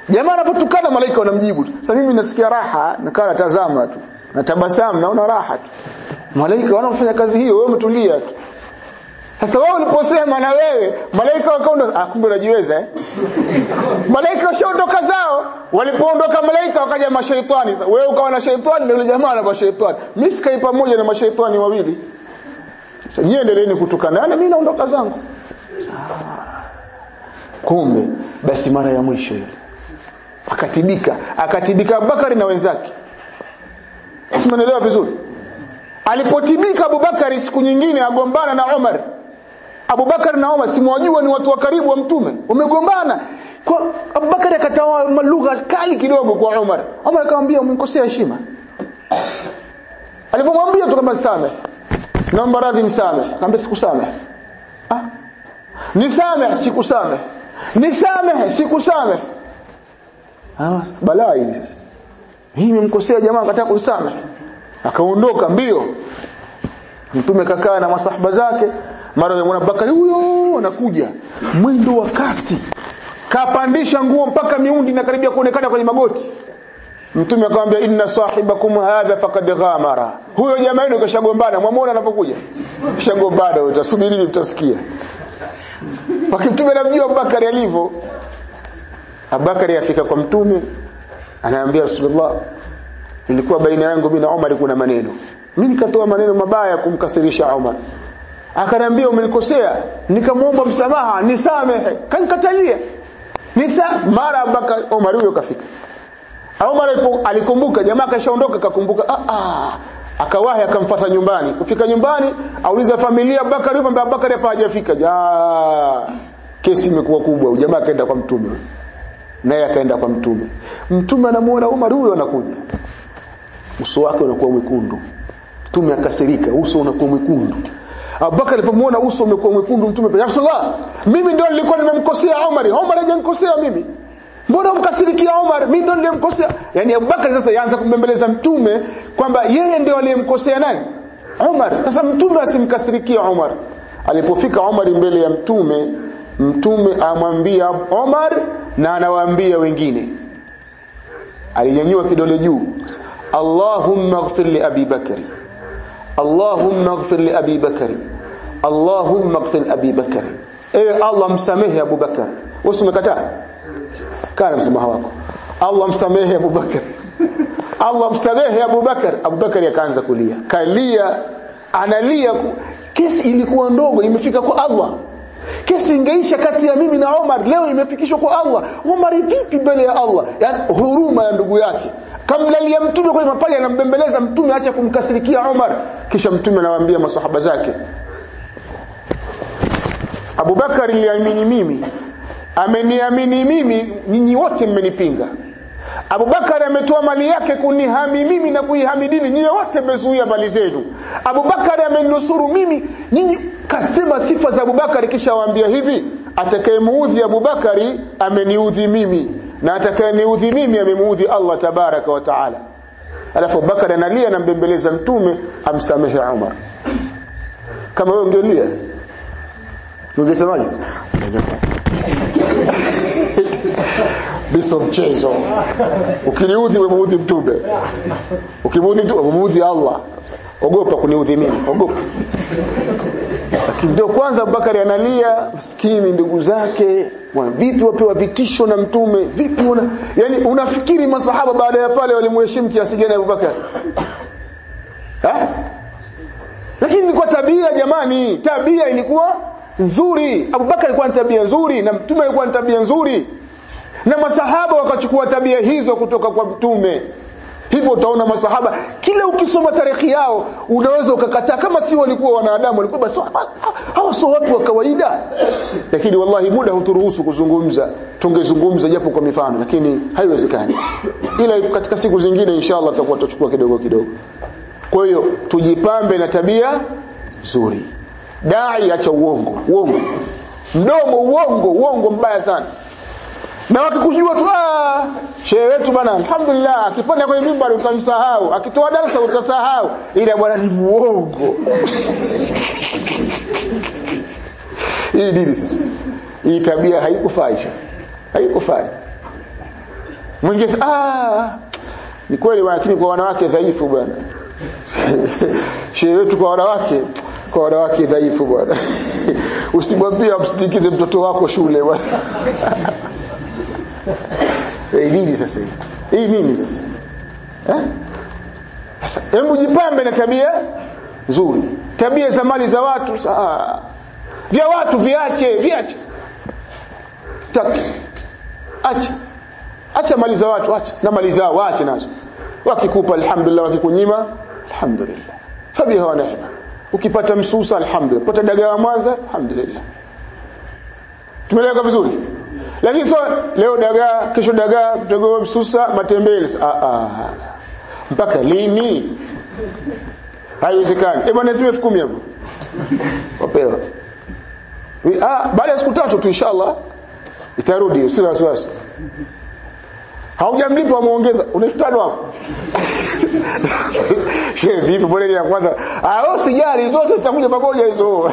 jamaa anapotukana malaika wanamjibu tu sasa mimi nasikia raha nakaa natazama tu natabasamu naona raha tu malaika wanafanya kazi hiyo wewe umetulia tu sasa wewe uliposema na wewe malaika wakaondoka ah kumbe unajiweza eh malaika washaondoka zao walipoondoka malaika wakaja mashaitani wewe ukawa na shaitani na yule jamaa na mashaitani mimi sikai pamoja na mashaitani wawili sasa nyie endeleeni kutukanana mimi naondoka zangu kumbe basi mara ya mwisho ile akatibika akatibika Abubakari na wenzake simenelewa vizuri alipotibika Abubakari siku nyingine agombana na Umar Abubakar na Umar simwajua ni watu wa karibu wa mtume wamegombana kwa Abubakar akatoa lugha kali kidogo kwa Umar Umar akamwambia umemkosea heshima alipomwambia tu kama same naomba radhi nisame akamwambia sikusame ah nisame sikusame nisame sikusame ah balaa hili sasa hii nimemkosea jamaa akataka kunisame akaondoka mbio mtume kakaa na masahaba zake mara yamwona Bakari huyo anakuja mwendo wa kasi kapandisha nguo mpaka miundi na karibia kuonekana kwenye magoti mtume akamwambia inna sahibakum hadha faqad ghamara huyo jamaa yenu kashagombana mwamuona anapokuja kashagombana utasubiri mtasikia wakimtume namjua Abubakari alivyo Abubakari afika kwa mtume anaambia Rasulullah ilikuwa baina yangu mimi na Umar kuna maneno mimi nikatoa maneno mabaya kumkasirisha Umar akaniambia umenikosea nikamwomba msamaha nisamehe kanikatalia nisa mara Abubakar Umar huyo kafika Umar alikumbuka jamaa kashaondoka kakumbuka ah ah akawahi akamfuata nyumbani kufika nyumbani auliza familia Abubakar yupo mbele Abubakar hapa hajafika ja kesi imekuwa kubwa jamaa akaenda kwa mtume naye akaenda kwa mtume mtume anamuona Umar huyo anakuja uso wake unakuwa mwekundu mtume akasirika uso unakuwa mwekundu Abubakar alipomwona uso umekuwa mwekundu mtume ya Rasulullah mimi ndio nilikuwa nimemkosea Umar Umar hajanikosea mimi mbona umkasirikia Umar mimi ndio nilimkosea yani Abubakar sasa yaanza kumbembeleza mtume kwamba yeye ndio aliyemkosea nani Umar sasa mtume asimkasirikia Umar alipofika Umar mbele ya mtume mtume amwambia Umar na anawaambia wengine alinyanyua kidole juu Allahumma ighfir li Abi Bakari Allahumma ighfir li Abi Bakari Allahumma ighfir Abi Bakari ewe Allah msamehe Abu Bakar wewe umekataa kana msamaha wako Allah msamehe Abu Bakar Allah msamehe Abu Bakar Abu Bakar akaanza kulia kalia analia kesi ilikuwa ndogo imefika kwa Allah kesi ingeisha kati ya mimi na Omar leo imefikishwa kwa Allah Omar vipi mbele ya Allah yani huruma ya ndugu yake kamlalia mtume kwenye mapaja anambembeleza mtume acha kumkasirikia Omar kisha mtume anawaambia maswahaba zake Abubakar aliamini mimi ameniamini mimi nyinyi wote mmenipinga Abubakar ametoa mali yake kunihami mimi na kuihami dini nyinyi wote mmezuia mali zenu Abubakar amenusuru mimi nyinyi kasema sifa za Abubakar kisha waambia hivi atakayemuudhi Abubakari ameniudhi mimi na atakayeniudhi mimi amemuudhi Allah tabaraka wa taala alafu Abubakar analia anambembeleza mtume amsamehe Umar kama wewe ungelia ungesemaje biso mchezo ukiniudhi umemuudhi mtume ukimuudhi mtume umemuudhi Allah ogopa kuniudhi mimi ogopa lakini ndio kwanza Abubakari analia maskini ndugu zake wana vipi wapewa vitisho na mtume vipi una yani unafikiri masahaba baada ya pale walimheshimu kiasi gani Abubakar eh lakini kwa tabia jamani tabia ilikuwa nzuri Abubakar alikuwa na tabia nzuri na mtume alikuwa na tabia nzuri na masahaba wakachukua tabia hizo kutoka kwa mtume hivyo utaona masahaba kila ukisoma tarehe yao unaweza ukakataa kama si walikuwa wanadamu walikuwa basi hawa sio watu wa kawaida lakini wallahi muda huturuhusu kuzungumza tungezungumza japo kwa mifano lakini haiwezekani ila katika siku zingine inshallah tutakuwa tutachukua kidogo kidogo kwa hiyo tujipambe na tabia nzuri dai acha uongo uongo mdomo uongo uongo mbaya sana na wakikujua tu ah shehe wetu bana alhamdulillah akipanda kwenye mimbari utamsahau akitoa darasa utasahau ila bwana ni muongo hii dini sasa hii tabia haikufaisha haikufai mwingine ah ni kweli lakini kwa wanawake dhaifu bwana shehe wetu kwa wanawake kwa wanawake dhaifu bwana usimwambie amsindikize mtoto wako shule bwana eh nini sasa hii hii nini sasa eh sasa hebu jipambe na tabia nzuri tabia za mali za watu saa vya watu viache viache taki acha acha mali za watu acha na mali zao waache nazo wakikupa alhamdulillah wakikunyima alhamdulillah fabiha wa neema ukipata msusa alhamdulillah pata dagaa mwanza alhamdulillah tumeeleka vizuri lakini so leo dagaa kesho dagaa dagaa msusa matembele ah ah mpaka lini haiwezekani eh bwana zime 10 hapo wapewa ah baada ya siku tatu tu inshallah itarudi usina wasiwasi haujamlipa wamuongeza unaitano hapo shehe vipi bora ya kwanza ah wewe usijali zote zitakuja pamoja hizo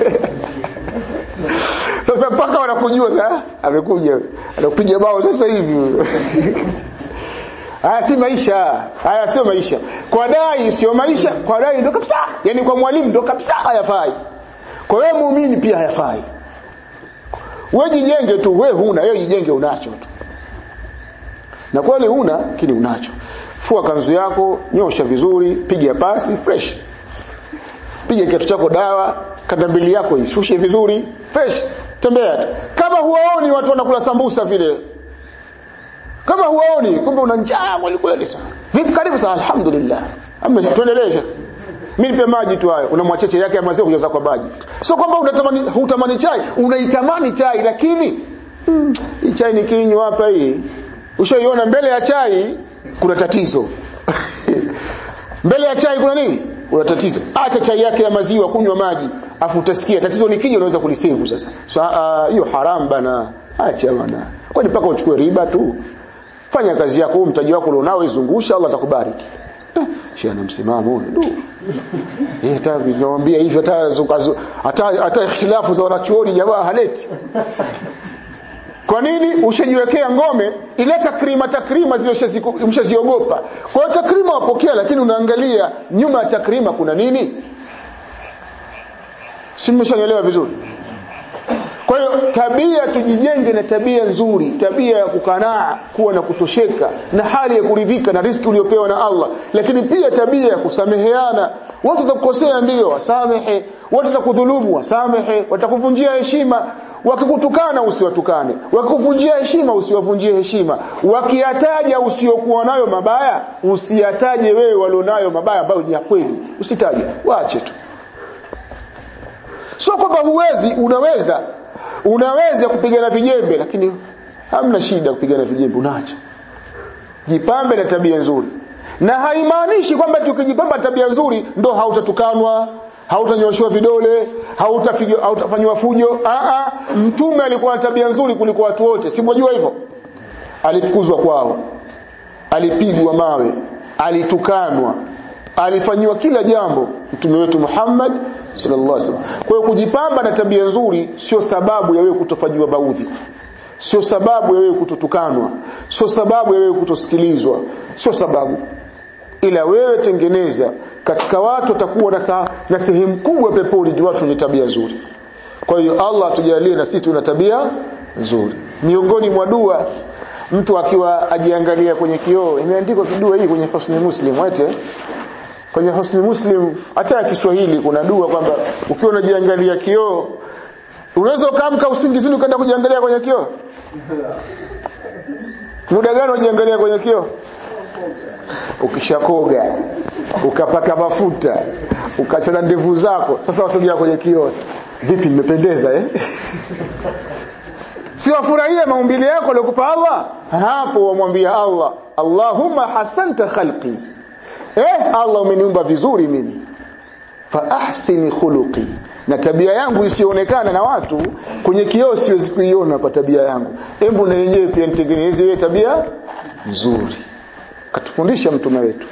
sasa mpaka wanakujua sasa amekuja anakupiga bao sasa hivi haya si maisha haya sio maisha kwa dai sio maisha kwa dai ndo kabisa yani kwa mwalimu ndo kabisa hayafai kwa wewe muumini pia hayafai wewe jijenge tu wewe huna wewe jijenge unacho tu na kweli huna lakini unacho fua kanzu yako nyosha vizuri piga pasi fresh piga kiatu chako dawa kanda mbili yako ishushe vizuri fresh tembea tu kama huwaoni watu wanakula sambusa vile kama huwaoni kumbe una njaa kweli kweli sana vipi karibu sana alhamdulillah amma tuendeleze mimi nipe maji tu hayo una mwacheche yake ya maziwa kujaza kwa maji sio kwamba unatamani hutamani chai unaitamani chai lakini hmm, hii chai nikinywa hapa hii ushaiona mbele ya chai kuna tatizo mbele ya chai kuna nini kuna tatizo acha chai yake ya maziwa kunywa maji afu utasikia tatizo likija unaweza kulisevu sasa hiyo so, uh, haram bana acha bana kwani mpaka uchukue riba tu fanya kazi yako huu mtaji wako ulionao izungusha Allah atakubariki eh, shehe ana msimamo huyo ndio eh hata nikamwambia hivyo hata hata hata ikhtilafu za wanachuoni jamaa haleti kwa nini ushajiwekea ngome ile takrima takrima zile mshaziogopa kwa hiyo takrima wapokea lakini unaangalia nyuma ya takrima kuna nini si mmeshanielewa vizuri kwa hiyo tabia tujijenge na tabia nzuri tabia ya kukanaa kuwa na kutosheka na hali ya kuridhika na riski uliopewa na Allah lakini pia tabia ya kusameheana watu watakukosea ndio wasamehe watu watakudhulumu wasamehe watakuvunjia heshima wakikutukana usiwatukane wakikuvunjia heshima usiwavunjie heshima wakiyataja usiokuwa nayo mabaya usiyataje wewe walionayo mabaya ambayo ni ya kweli usitaje waache tu sio kwamba huwezi unaweza unaweza kupigana vijembe lakini hamna shida kupigana vijembe unaacha jipambe na tabia nzuri na haimaanishi kwamba tukijipamba tabia nzuri ndo hautatukanwa hautanyoshwa vidole hautafanywa hauta fujo a a mtume alikuwa na tabia nzuri kuliko watu wote si mwajua hivyo alifukuzwa kwao alipigwa mawe alitukanwa alifanyiwa kila jambo mtume wetu Muhammad sallallahu alaihi wasallam kwa hiyo kujipamba na tabia nzuri sio sababu ya wewe kutofanyiwa baudhi sio sababu ya wewe kutotukanwa sio sababu ya wewe kutosikilizwa sio sababu ila wewe tengeneza katika watu watakuwa na, sa, na sehemu kubwa peponi ni watu wenye tabia nzuri kwa hiyo Allah atujalie na sisi tuna tabia nzuri miongoni mwa dua mtu akiwa ajiangalia kwenye kioo imeandikwa kidua hii kwenye Husni Muslim wete kwenye Husni Muslim hata ya Kiswahili kuna dua kwamba ukiwa unajiangalia kioo unaweza ukaamka usingizini ukaenda kujiangalia kwenye kioo muda gani unajiangalia kwenye kioo ukishakoga ukapaka mafuta ukachana ndevu zako sasa wasogea kwenye kioo vipi nimependeza eh si wafurahie maumbile yako aliyokupa Allah hapo wamwambia Allah Allahumma hasanta khalqi eh Allah umeniumba vizuri mimi fa ahsini khuluqi na tabia yangu isionekana na watu kwenye kioo siwezi kuiona kwa tabia yangu hebu na yenyewe pia nitengeneze ile tabia nzuri katufundisha mtume wetu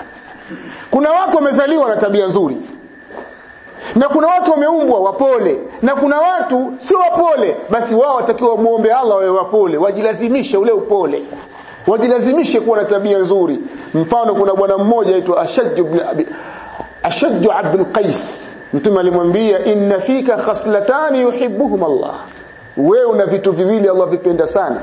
kuna watu wamezaliwa na tabia nzuri na kuna watu wameumbwa wapole na kuna watu sio wapole basi wao watakiwa muombe Allah wawe wapole wajilazimishe ule upole wajilazimishe kuwa na tabia nzuri mfano kuna bwana mmoja aitwa Ashaj ibn Abi Ashaj Abdul Qais mtume alimwambia inna fika khaslatani yuhibbuhum Allah wewe una vitu viwili Allah vipenda sana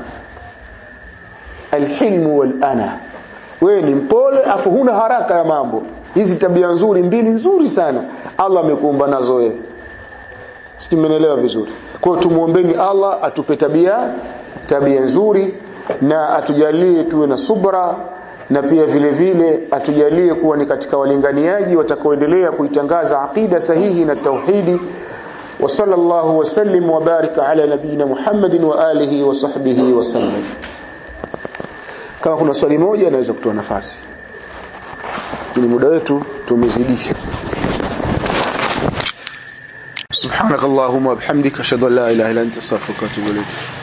alhilmu wal ana wewe ni mpole afu huna haraka ya mambo hizi tabia nzuri mbili nzuri sana Allah amekuumba nazo wewe simenelewa vizuri kwa hiyo tumuombeni Allah atupe tabia tabia nzuri na atujalie tuwe na subra na pia vile vile atujalie kuwa ni katika walinganiaji watakaoendelea kuitangaza aqida sahihi na tauhidi wa sallallahu wasallim wa barika ala nabiyina Muhammadin wa alihi wa sahbihi wa sallam kama kuna swali moja naweza kutoa nafasi ni muda wetu tumezidisha سبحانك اللهم وبحمدك اشهد ان لا اله الا انت استغفرك واتوب اليك